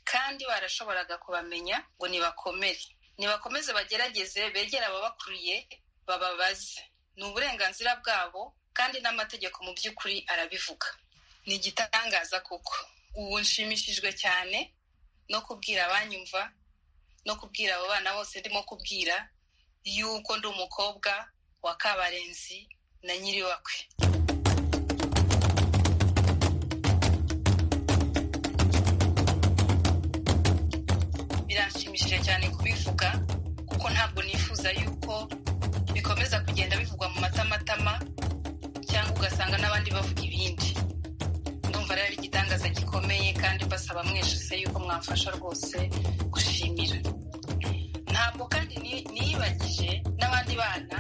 kandi barashoboraga kubamenya ngo nibakomere nibakomeze bagerageze begere ababakuriye bababaze ni uburenganzira bwabo kandi n'amategeko mu by'ukuri arabivuga ni igitangaza kuko ubu nshimishijwe cyane no kubwira abanyumva no kubwira abo bana bose ndimo kubwira yuko ndi umukobwa wa kabarenzi na nyiribakwe biranshimishije cyane kubivuga kuko ntabwo nifuza yuko bikomeza kugenda bivugwa mu matamatama cyangwa ugasanga n'abandi bavuga ibindi ndumva rero ari igitangaza gikomeye kandi mbasaba mweshuse yuko mwamfasha rwose gushimira ntabwo kandi niyibagije n'abandi bana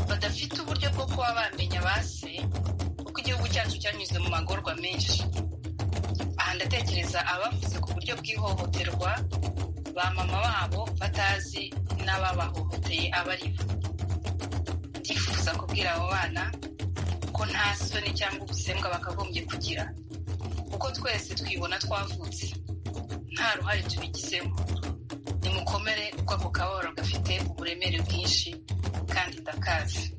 badafite uburyo bwo kuba bamenya base kuko igihugu cyacu cyanyuze mu magorwa menshi aha ndatekereza abavuze ku buryo bw'ihohoterwa ba mama babo batazi n'ababahohoteye abari bo ndifuza kubwira abo bana ko nta soni cyangwa ubusembwa bakagombye kugira kuko twese twibona twavutse nta ruhare tubigizemo nimukomere kuko ako kababaro gafite uburemere bwinshi kandi ndakazi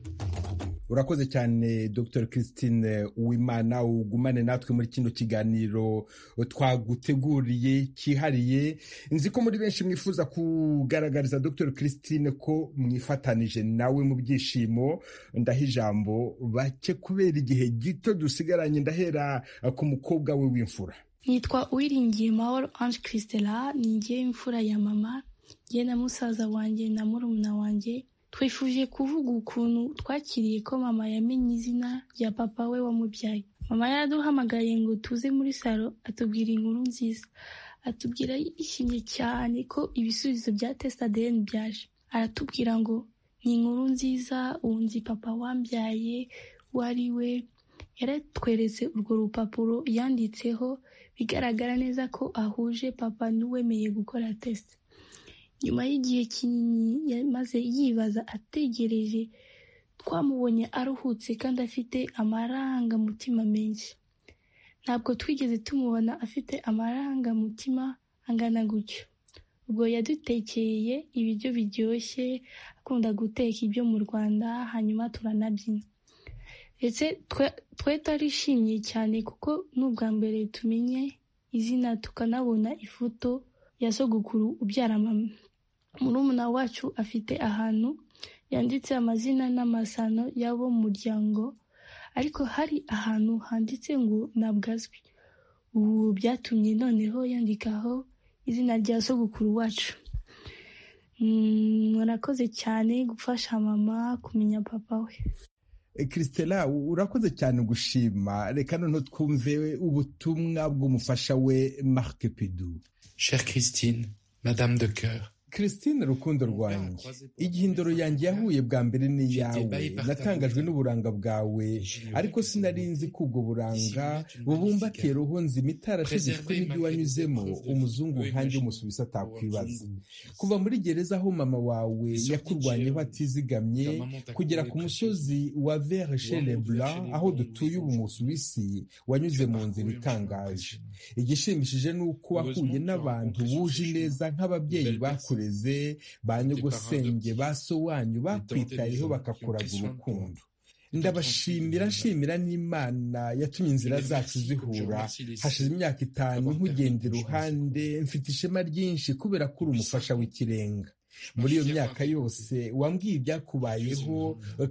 urakoze cyane dr christine uwimana ugumane natwe muri kino kiganiro twaguteguriye cyihariye nzi ko muri benshi mwifuza kugaragariza dr christine ko mwifatanije nawe mu byishimo ndaha ijambo bake kubera igihe gito dusigaranye ndahera ku mukobwa we w'imfura nitwa uwiringiye mahoro ange christela ninjye imfura ya mama nge na musaza wanjye na murumuna wanjye twifuje kuvuga ukuntu twakiriye ko mama yamenye izina rya papa we wamubyaye mama yaraduhamagaye ngo tuze muri salo atubwira inkuru nziza atubwira yishimye cyane ko ibisubizo bya tesita adeni byaje aratubwira ngo ni inkuru nziza wunzi papa wambyaye uwo ari we yaratweretse urwo rupapuro yanditseho bigaragara neza ko ahuje papa n'uwemeye gukora tesita nyuma y'igihe kinini yamaze yibaza ategereje twamubonye aruhutse kandi afite amarangamutima menshi ntabwo twigeze tumubona afite amarangamutima angana gutyo ubwo yadutekeye ibiryo biryoshye akunda guteka ibyo mu rwanda hanyuma turanabyina ndetse twe tarishimye cyane kuko n'ubwa mbere tumenye izina tukanabona ifoto ya sogokuru ubyara mama murumuna wacu afite ahantu yanditse amazina n'amasano y'abo muryango ariko hari ahantu handitse ngo ntabwo azwi ubu byatumye noneho yandikaho izina rya sogokuru wacu murakoze cyane gufasha mama kumenya papa we christela urakoze cyane gushima reka noneho twumve ubutumwa bw'umufasha we marc pidu chere christine madame de coeur christine rukundo rwanjye igihinduro yanjye yahuye bwa mbere n'iyawe natangajwe n'uburanga bwawe ariko sinari nzi ko ubwo buranga bubumbatiye roho nzima itarashize kuko ibyo wanyuzemo umuzungu nkanjye umusubiza atakwibaza kuva muri gereza aho mama wawe yakurwanyeho atizigamye kugera ku musozi wa verre blanc aho dutuye ubu musuwisi wanyuze mu nzira itangaje igishimishije ni uko wahuye n'abantu wuje neza nk'ababyeyi bakureye ba nyogosenge ba so wanyu bakwitayeho bakakuraga urukundo ndabashimira nshimira n'imana yatumye inzira zacu zihura hashize imyaka itanu nkugenda iruhande mfite ishema ryinshi kubera ko uri umufasha w'ikirenga muri iyo myaka yose wambwiye ibyakubayeho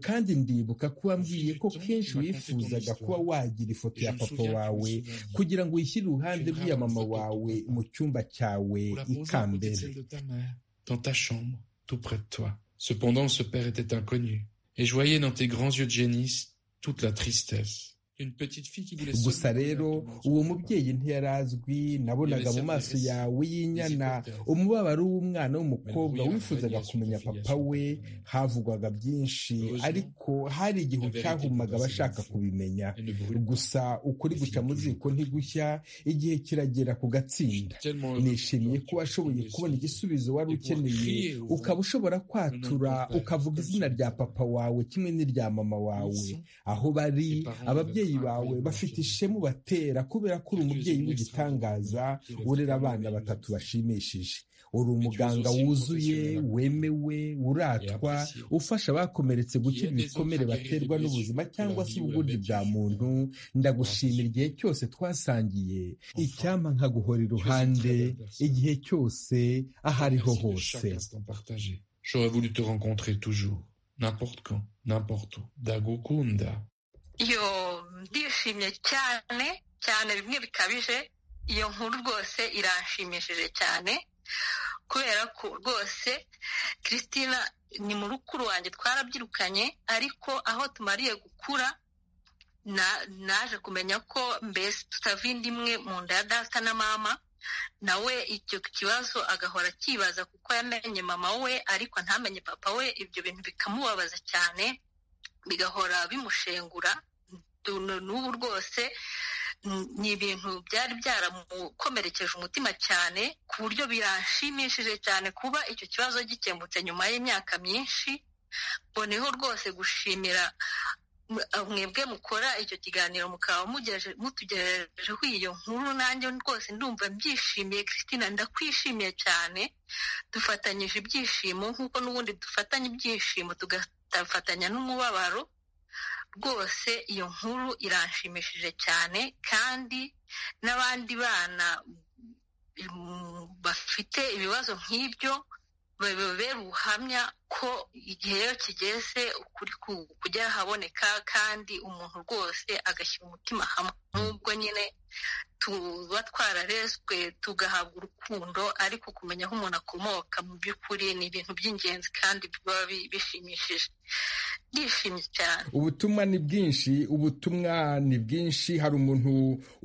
kandi ndibuka ko wambwiye ko kenshi wifuzaga kuba wagira ifoto ya papa wawe kugira ngo uyishyire iruhande rw'iya mama wawe mu cyumba cyawe ikambere Cependant, ce père était inconnu, et je voyais dans tes grands yeux de génisse toute la tristesse. gusa rero uwo mubyeyi ntiyari azwi nabonaga mu maso yawe y'inyana umubabaro w'umwana w'umukobwa wifuzaga kumenya papa we havugwaga byinshi ariko hari igihe cyahumaga abashaka kubimenya gusa ukuri guca mu ziko ntigushya igihe kiragera ku gatsinda nishimiye ko washoboye kubona igisubizo wari ukeneye ukaba ushobora kwatura ukavuga izina rya papa wawe kimwe n'irya mama wawe aho bari ababyeyi bawe bafite ishema ubatera kubera ko uri umubyeyi w'igitangaza urera abana batatu bashimishije uri umuganga wuzuye wemewe uratwa ufasha abakomeretse gukira ibikomere baterwa n'ubuzima cyangwa se ubugundi bwa muntu ndagushimira igihe cyose twasangiye icyampa nkaguhora iruhande igihe cyose aho ariho hose J'aurais voulu te rencontrer toujours, n'importe quand, n'importe où. Dagukunda. iyo ndishimye cyane cyane bimwe bikabije iyo nkuru rwose irashimishije cyane kubera ko rwose christina ni mu rukuru wanjye twarabyirukanye ariko aho tumariye gukura naje kumenya ko mbese tutava indi imwe mu nda ya data na mama nawe icyo kibazo agahora akibaza kuko yamenye mama we ariko ntamenye papa we ibyo bintu bikamubabaza cyane bigahora bimushengura n'ubu rwose ni ibintu byari byaramukomerekeje umutima cyane ku buryo birashimishije cyane kuba icyo kibazo gikemutse nyuma y'imyaka myinshi boneho rwose gushimira mwebwe mukora icyo kiganiro mukaba mutugejejeho iyo nkuru nanjye rwose ndumva mbyishimiye christine ndakwishimiye cyane dufatanyije ibyishimo nk'uko n'ubundi dufatanya ibyishimo tugafatanya n'umubabaro rwose iyo nkuru iranshimishije cyane kandi n'abandi bana bafite ibibazo nk'ibyo babera ubuhamya ko igihe rero kigeze ukuri kugera haboneka kandi umuntu rwose agashyira umutima hamwe n'ubwo nyine tuba twararezwe tugahabwa urukundo ariko kumenya aho umuntu akomoka mu by'ukuri ni ibintu by'ingenzi kandi biba bishimishije ndishimye cyane ubutumwa ni bwinshi ubutumwa ni bwinshi hari umuntu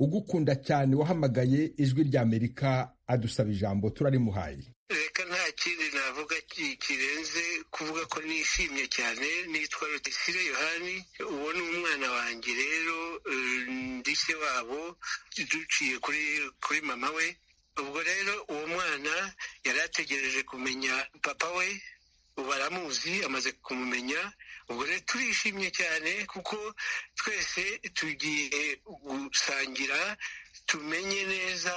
ugukunda cyane wahamagaye ijwi ry'amerika adusaba ijambo turarimuhaye reka nta kindi navuga kirenze kuvuga ko nishimye cyane nitwa rutesire yohani uwo ni umwana wanjye rero ndishye wabo duciye kuri kuri mama we ubwo rero uwo mwana yari ategereje kumenya papa we ubu aramuzi amaze kumumenya ubwo rero turishimye cyane kuko twese tugiye gusangira tumenye neza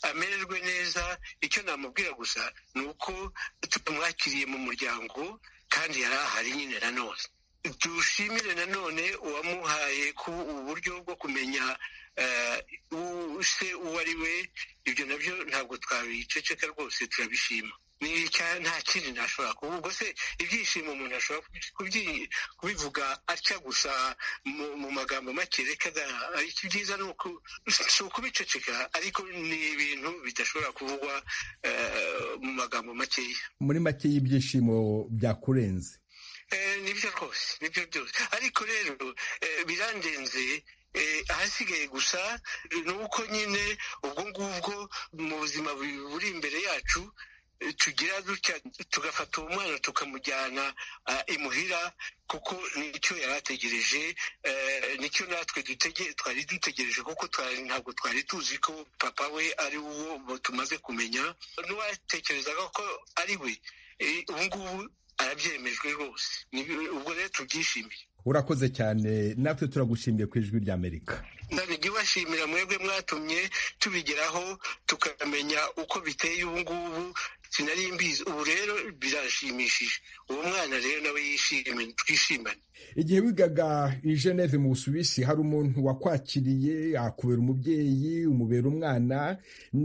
amererwe neza icyo namubwira gusa ni uko tumwakiriye mu muryango kandi yari ahari nyine nanone dushimire nanone uwamuhaye ku uburyo bwo kumenya se uwo ari we ibyo nabyo ntabwo twabiceceka rwose turabishima nta kindi ntashobora kuba ubwo se ibyishimo umuntu ashobora kubivuga atya gusa mu magambo make reka ibyiza si ukubiceceka ariko ni ibintu bidashobora kuvugwa mu magambo makeya muri make y'ibyishimo byakurenze nibyo rwose nibyo byose ariko rero birandenze ahasigaye gusa ni uko nyine ubwo ngubwo mu buzima buri imbere yacu tugira dutya tugafata uwo mwana tukamujyana imuhira kuko nicyo yari ategereje nicyo natwe twari dutegereje kuko ntabwo twari tuzi ko papa we ari uwo tumaze kumenya n'uwatekerezaga ko ari we ubu ngubu arabyemejwe rwose ubwo rero tubyishimiye urakoze cyane natwe turagushimiye ku ijwi ry'amerika ntabwo ubashimira mwebwe mwatumye tubigeraho tukamenya uko biteye ubu ngubu sinari mbizi ubu rero birashimishije uwo mwana rero nawe yishimye twishimane igihe wigaga i geneve mu busuwisi hari umuntu wakwakiriye akubera umubyeyi umubera umwana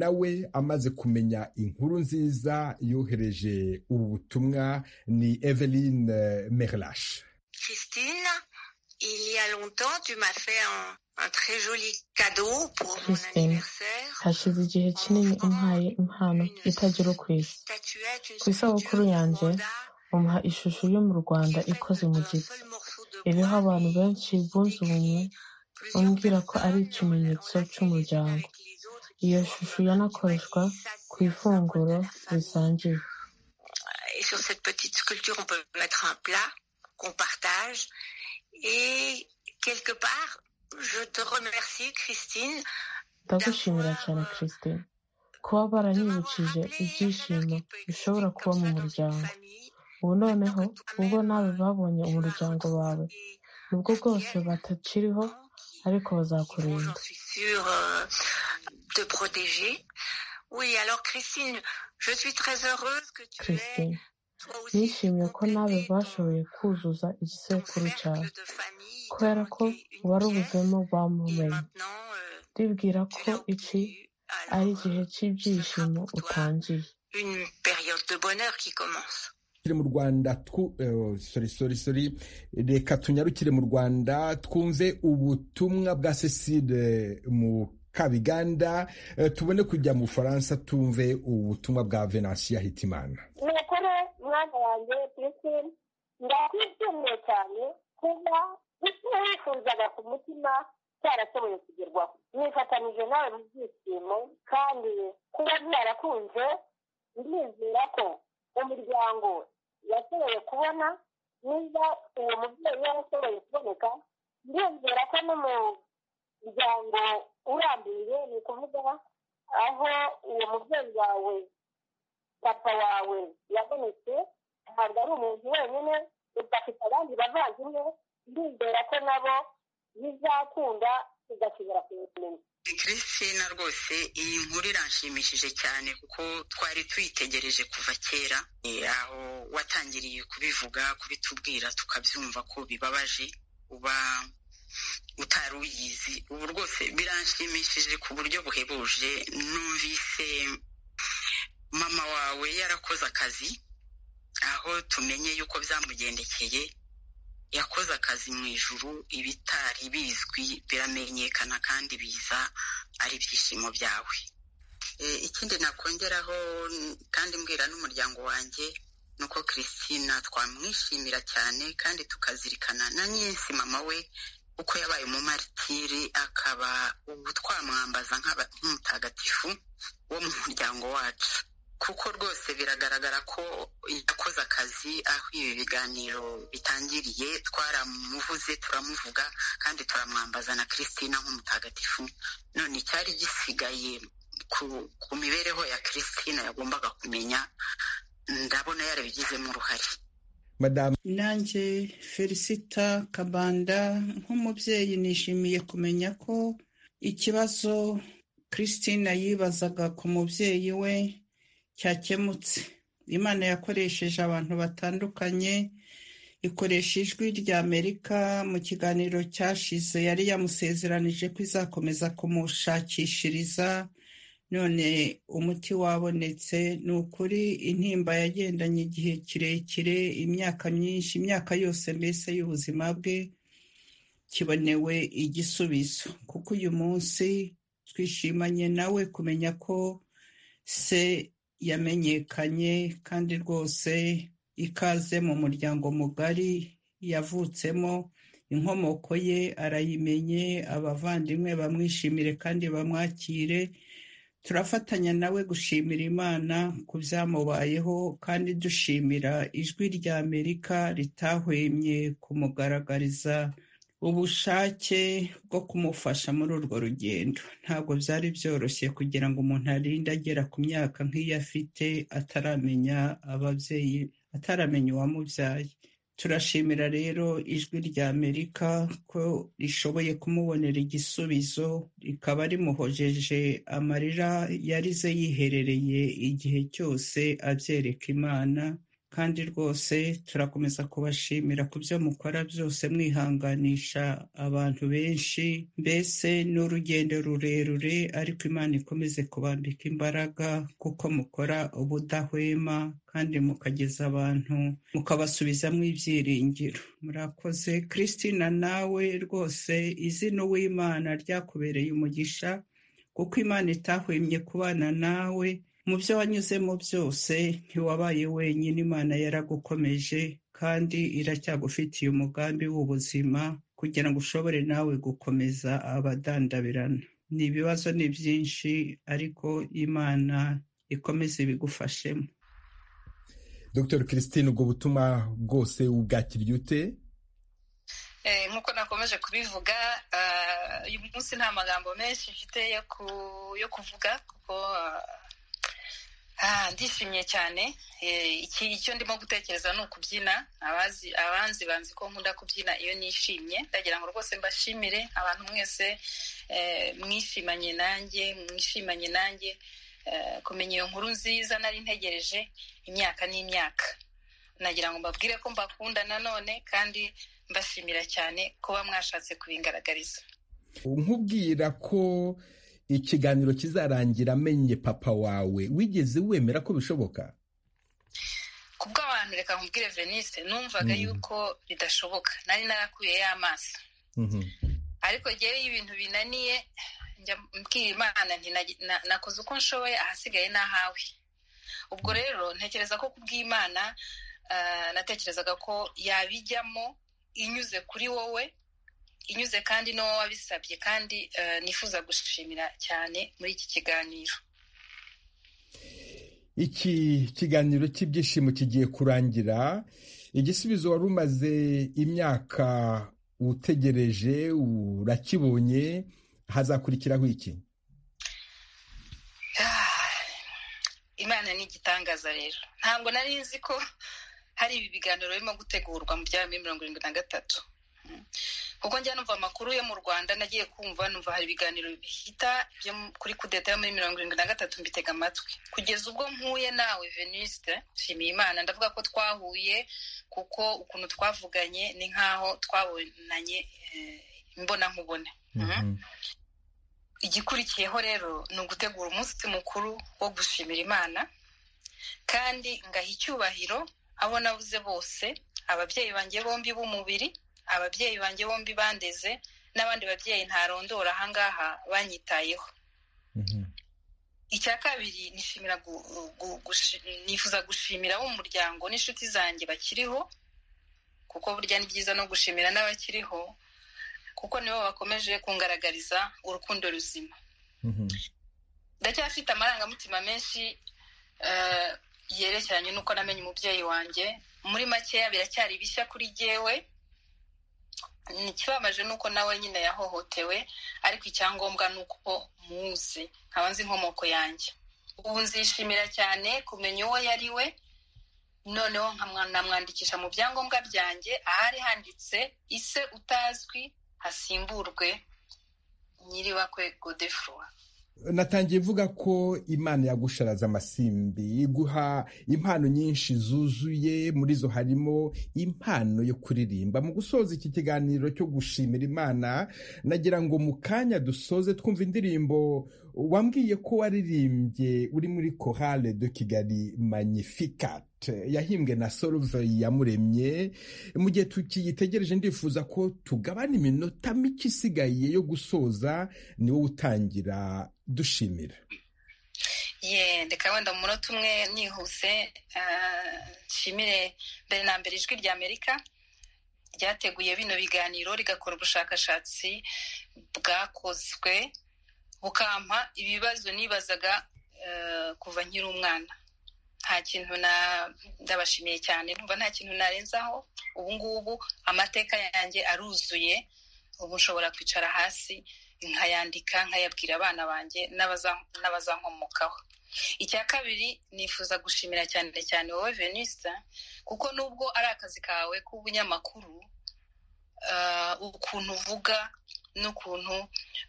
nawe amaze kumenya inkuru nziza yohereje ubu butumwa ni eveline merlashe Christine, il y a longtemps, tu m'as fait un, un, très joli cadeau pour Christine, mon anniversaire. hashize igihe kinini umpaye impano itagera ku isi ku isabukuru yanjye umuha ishusho yo mu rwanda ikoze mu giti iriho abantu benshi bunze ubumwe umbwira ko ari ikimenyetso cy'umuryango iyo shusho yanakoreshwa ku ifunguro risangiwe Sur cette petite sculpture, on peut mettre un plat. qu'on partage. Et quelque part, je te remercie, Christine. ndagushimira cyane christine kuba baranyibukije ibyishimo bishobora kuba mu muryango ubu noneho ubwo nawe babonye umuryango wawe nubwo bwose batakiriho ariko bazakurinda Oui, alors Christine, je suis très heureuse que tu Christine. nishimiye ko nawe bashoboye kuzuza igisekuru cyawe kubera ko warubuzemo bamumenye ndibwira ko iki ari igihe cy'ibyishimo utangiye mu rwanda sorry reka tunyarukire mu rwanda twumve ubutumwa bwa cecile mu kabiganda tubone kujya mu bufaransa tumve ubutumwa bwa venansiya hitimana mukuru mwana wanjye christine ndakwishimiye cyane kuba icyo wifuzaga ku mutima cyarashoboye kugerwaho nifatanije nawe mu byishimo kandi kuba byarakunze ndizera ko umuryango yashoboye kubona niba uwo mubyeyi yarashoboye kuboneka ndizera ko n'umuryango urambuye ni ukuvuga aho uwo mubyeyi wawe papa wawe yabonetse ntabwo ari umuntu wenyine udafite abandi bavandimwe ndizera ko nabo bizakunda tugasubira kumenya christina rwose iyi nkuru iranshimishije cyane kuko twari tuyitegereje kuva kera aho watangiriye kubivuga kubitubwira tukabyumva ko bibabaje uba utari uyizi ubu rwose biranshimishije ku buryo buhebuje numvise mama wawe yarakoze akazi aho tumenye yuko byamugendekeye yakoze akazi mu ijuru ibitari bizwi biramenyekana kandi biza ari ibyishimo byawe ikindi nakongeraho kandi mbwira n'umuryango wanjye ni uko christina twamwishimira cyane kandi tukazirikana na nyinshi mama we uko yabaye umumaritiri akaba ubu twamwambaza nk'umutagatifu wo mu muryango wacu kuko rwose biragaragara ko yakoze akazi aho ibi biganiro bitangiriye twaramuvuze turamuvuga kandi turamwambaza na christina nk'umutagatifu none icyari gisigaye ku mibereho ya christina yagombaga kumenya ndabona yarabigizemo uruhare madamu nanjye felicita kabanda nk'umubyeyi nishimiye kumenya ko ikibazo christine yibazaga ku mubyeyi we cyakemutse imana yakoresheje abantu batandukanye ikoresha ijwi rya amerika mu kiganiro cyashize yari yamusezeranije ko izakomeza kumushakishiriza none umuti wabonetse ni ukuri intimba yagendanye igihe kirekire imyaka myinshi imyaka yose mbese y'ubuzima bwe kibonewe igisubizo kuko uyu munsi twishimanye nawe kumenya ko se yamenyekanye kandi rwose ikaze mu muryango mugari yavutsemo inkomoko ye arayimenye abavandimwe bamwishimire kandi bamwakire turafatanya nawe gushimira imana ku byamubayeho kandi dushimira ijwi rya amerika ritahwemye kumugaragariza ubushake bwo kumufasha muri urwo rugendo ntabwo byari byoroshye kugira ngo umuntu arinde agera ku myaka nk'iyo afite ataramenya ababyeyi ataramenya uwamubyaye turashimira rero ijwi rya amerika ko rishoboye kumubonera igisubizo rikaba rimuhojeje amarira yarize yiherereye igihe cyose abyereka imana kandi rwose turakomeza kubashimira ku byo mukora byose mwihanganisha abantu benshi mbese ni urugendo rurerure ariko imana ikomeze kubambika imbaraga kuko mukora ubudahwema kandi mukageza abantu mukabasubizamo ibyiringiro murakoze christina nawe rwose izina uw'imana ryakubereye umugisha kuko imana itahwemye kubana nawe mu byo wanyuzemo byose ntiwabaye wenyine imana yaragukomeje kandi iracyagufitiye umugambi w'ubuzima kugira ngo ushobore nawe gukomeza abadandabirana ni ibibazo ni byinshi ariko imana ikomeze ibigufashemo dr christine ubwo butumwa bwose ubwakiriye ute nk'uko nakomeje kubivuga uyu munsi nta magambo menshi mfite yo kuvuga kuko ndishimye cyane icyo ndimo gutekereza ni ukubyina abanzi banzi ko nkunda kubyina iyo nishimye ndagira ngo rwose mbashimire abantu mwese mwishimanye nanjye mwishimanye nanjye kumenya iyo nkuru nziza nari ntegereje imyaka n'imyaka nagira ngo mbabwire ko mbakunda nanone kandi mbashimira cyane kuba mwashatse kubingaragariza nkubwira ko ikiganiro kizarangira amenye papa wawe wigeze wemera ko bishoboka kubw'abantu reka nkubwire venise numvaga yuko bidashoboka nari narakuyeyo amaso ariko ngewe ibintu binaniye njya mbwira imana nakoze uko nshoboye ahasigaye n'ahawe ubwo rero ntekereza ko kubw'imana natekerezaga ko yabijyamo inyuze kuri wowe inyuze kandi n'uwo wabisabye kandi nifuza gushimira cyane muri iki kiganiro iki kiganiro cy'ibyishimo kigiye kurangira igisubizo wari umaze imyaka utegereje urakibonye hazakurikiraho iki imana ni igitangaza rero ntabwo nari nzi ko hari ibi biganiro birimo gutegurwa mu bya mirongo irindwi na gatatu kuko njya numva amakuru yo mu rwanda nagiye kumva numva hari ibiganiro bihita byo kuri kudeta yo muri mirongo irindwi na gatatu mbitega amatwi kugeza ubwo mpuye nawe veniste nshimiye imana ndavuga ko twahuye kuko ukuntu twavuganye ni nk'aho twabonanye imbona nkubone igikurikiyeho rero ni ugutegura umunsi mukuru wo gushimira imana kandi ngaha icyubahiro abo nabuze bose ababyeyi banjye bombi b'umubiri ababyeyi banjye bombi bandeze n'abandi babyeyi ntarondora ahangaha banyitayeho icya kabiri nifuza gushimira umuryango n'inshuti zanjye bakiriho kuko burya ni byiza no gushimira n'abakiriho kuko nibo bakomeje kungaragariza urukundo ruzima ndacyafite amarangamutima menshi yerekeranye n'uko namenye umubyeyi wanjye muri makeya biracyari bishya kuri jyewe ikibabaje ni uko nawe nyine yahohotewe ariko icyangombwa ni uko muzi nkaba nzi inkomoko yanjye ubu nzishimira cyane kumenya uwo yari we noneho nkamwandikisha mu byangombwa byanjye ahari handitse ise utazwi hasimburwe nyiribakwe godefroy natangiye mvuga ko imana yagusharaza amasimbi iguha impano nyinshi zuzuye muri zo harimo impano yo kuririmba mu gusoza iki kiganiro cyo gushimira imana nagira ngo mu kanya dusoze twumva indirimbo wambwiye ko waririmbye uri muri korale de kigali magnificat yahimbwe na soruveyi yamuremye mu gihe tukiyitegereje ndifuza ko tugabana iminota mike isigaye yo gusoza ni wowe utangira dushimira ye reka wenda mu munota umwe nihuse nshimire mbere na mbere ijwi rya amerika ryateguye bino biganiro rigakora ubushakashatsi bwakozwe bukampa ibibazo nibazaga kuva nkiri umwana nta kintu ndabashimiye cyane numva nta kintu narenzaho ubu ngubu amateka yanjye aruzuye ubu nshobora kwicara hasi nkayandika nkayabwira abana banjye n'abazankomokaho icya kabiri nifuza gushimira cyane cyane wowe venisa kuko nubwo ari akazi kawe k'ubunyamakuru ukuntu uvuga n'ukuntu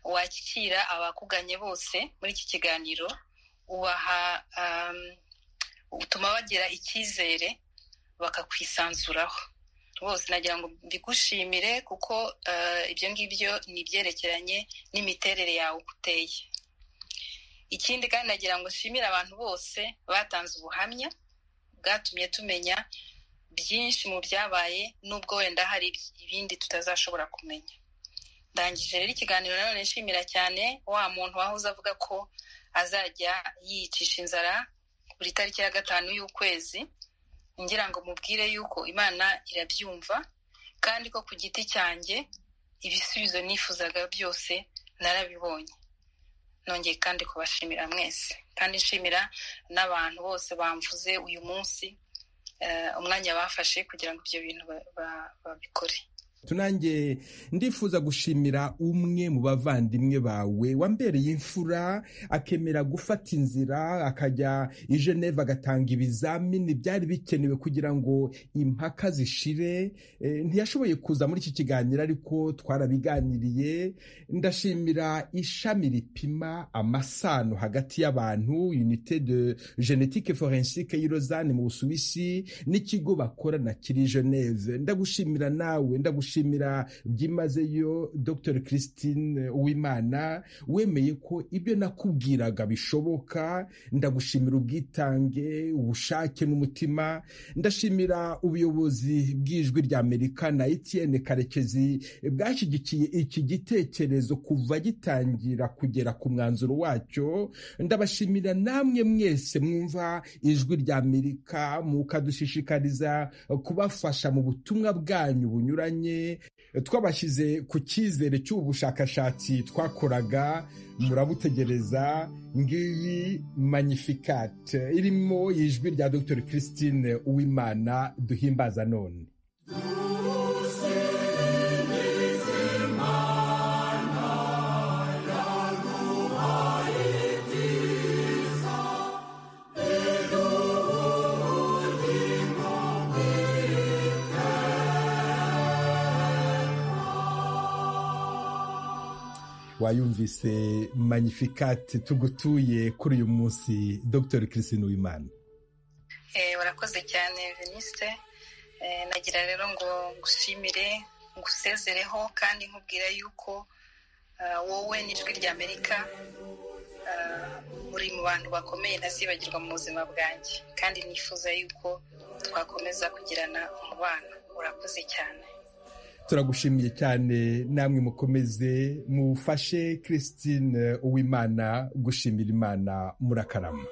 wakira abakuganye bose muri iki kiganiro ubaha utuma bagira icyizere bakakwisanzuraho bose nagira ngo mbigushimire kuko ibyo ngibyo ni ibyerekeranye n'imiterere yawe uko uteye ikindi kandi nagira ngo nshimire abantu bose batanze ubuhamya bwatumye tumenya byinshi mu byabaye n'ubwo wenda hari ibindi tutazashobora kumenya ndangije rero ikiganiro nanone nshimira cyane wa muntu wahoze avuga ko azajya yiyicisha inzara buri tariki ya gatanu y'ukwezi ngira ngo mubwire yuko imana irabyumva kandi ko ku giti cyanjye ibisubizo nifuzaga byose narabibonye nongeye kandi kubashimira mwese kandi nshimira n'abantu bose bamvuze uyu munsi umwanya bafashe kugira ngo ibyo bintu babikore tunange ndifuza gushimira umwe mu bavandimwe bawe wambereye imfura akemera gufata inzira akajya i geneve agatanga ibizamini byari bikenewe kugira ngo impaka zishire ntiyashoboye kuza muri iki kiganiro ariko twarabiganiriye ndashimira ishami ripima amasano hagati y'abantu unite de genetike forensike y'i rozane mu busuwisi n'ikigo bakorana kiri geneve ndagushimira nawe ndagushimira gushimira byimazeyo dr christine uwimana wemeye ko ibyo nakubwiraga bishoboka ndagushimira ubwitange ubushake n'umutima ndashimira ubuyobozi bw'ijwi rya amerika na etienne karekezi bwashyigikiye iki gitekerezo kuva gitangira kugera ku mwanzuro wacyo ndabashimira namwe mwese mwumva ijwi rya amerika mukadushishikariza kubafasha mu butumwa bwanyu bunyuranye twabashyize ku cyizere cy'ubu bushakashatsi twakoraga murabutegereza ngiyi magnificate irimo ijwi rya dr christine uwimana duhimbaza none wayumvise magnificate tugutuye kuri uyu munsi dr christine wimana urakoze cyane veniste nagira rero ngo ngushimire ngusezereho kandi nkubwira yuko wowe n'ijwi rya amerika uri mu bantu bakomeye ntazibagirwa mu buzima bwanjye kandi nifuza yuko twakomeza kugirana umubano urakoze cyane turagushimiye cyane namwe mukomeze mufashe christine uwimana gushimira imana murakarama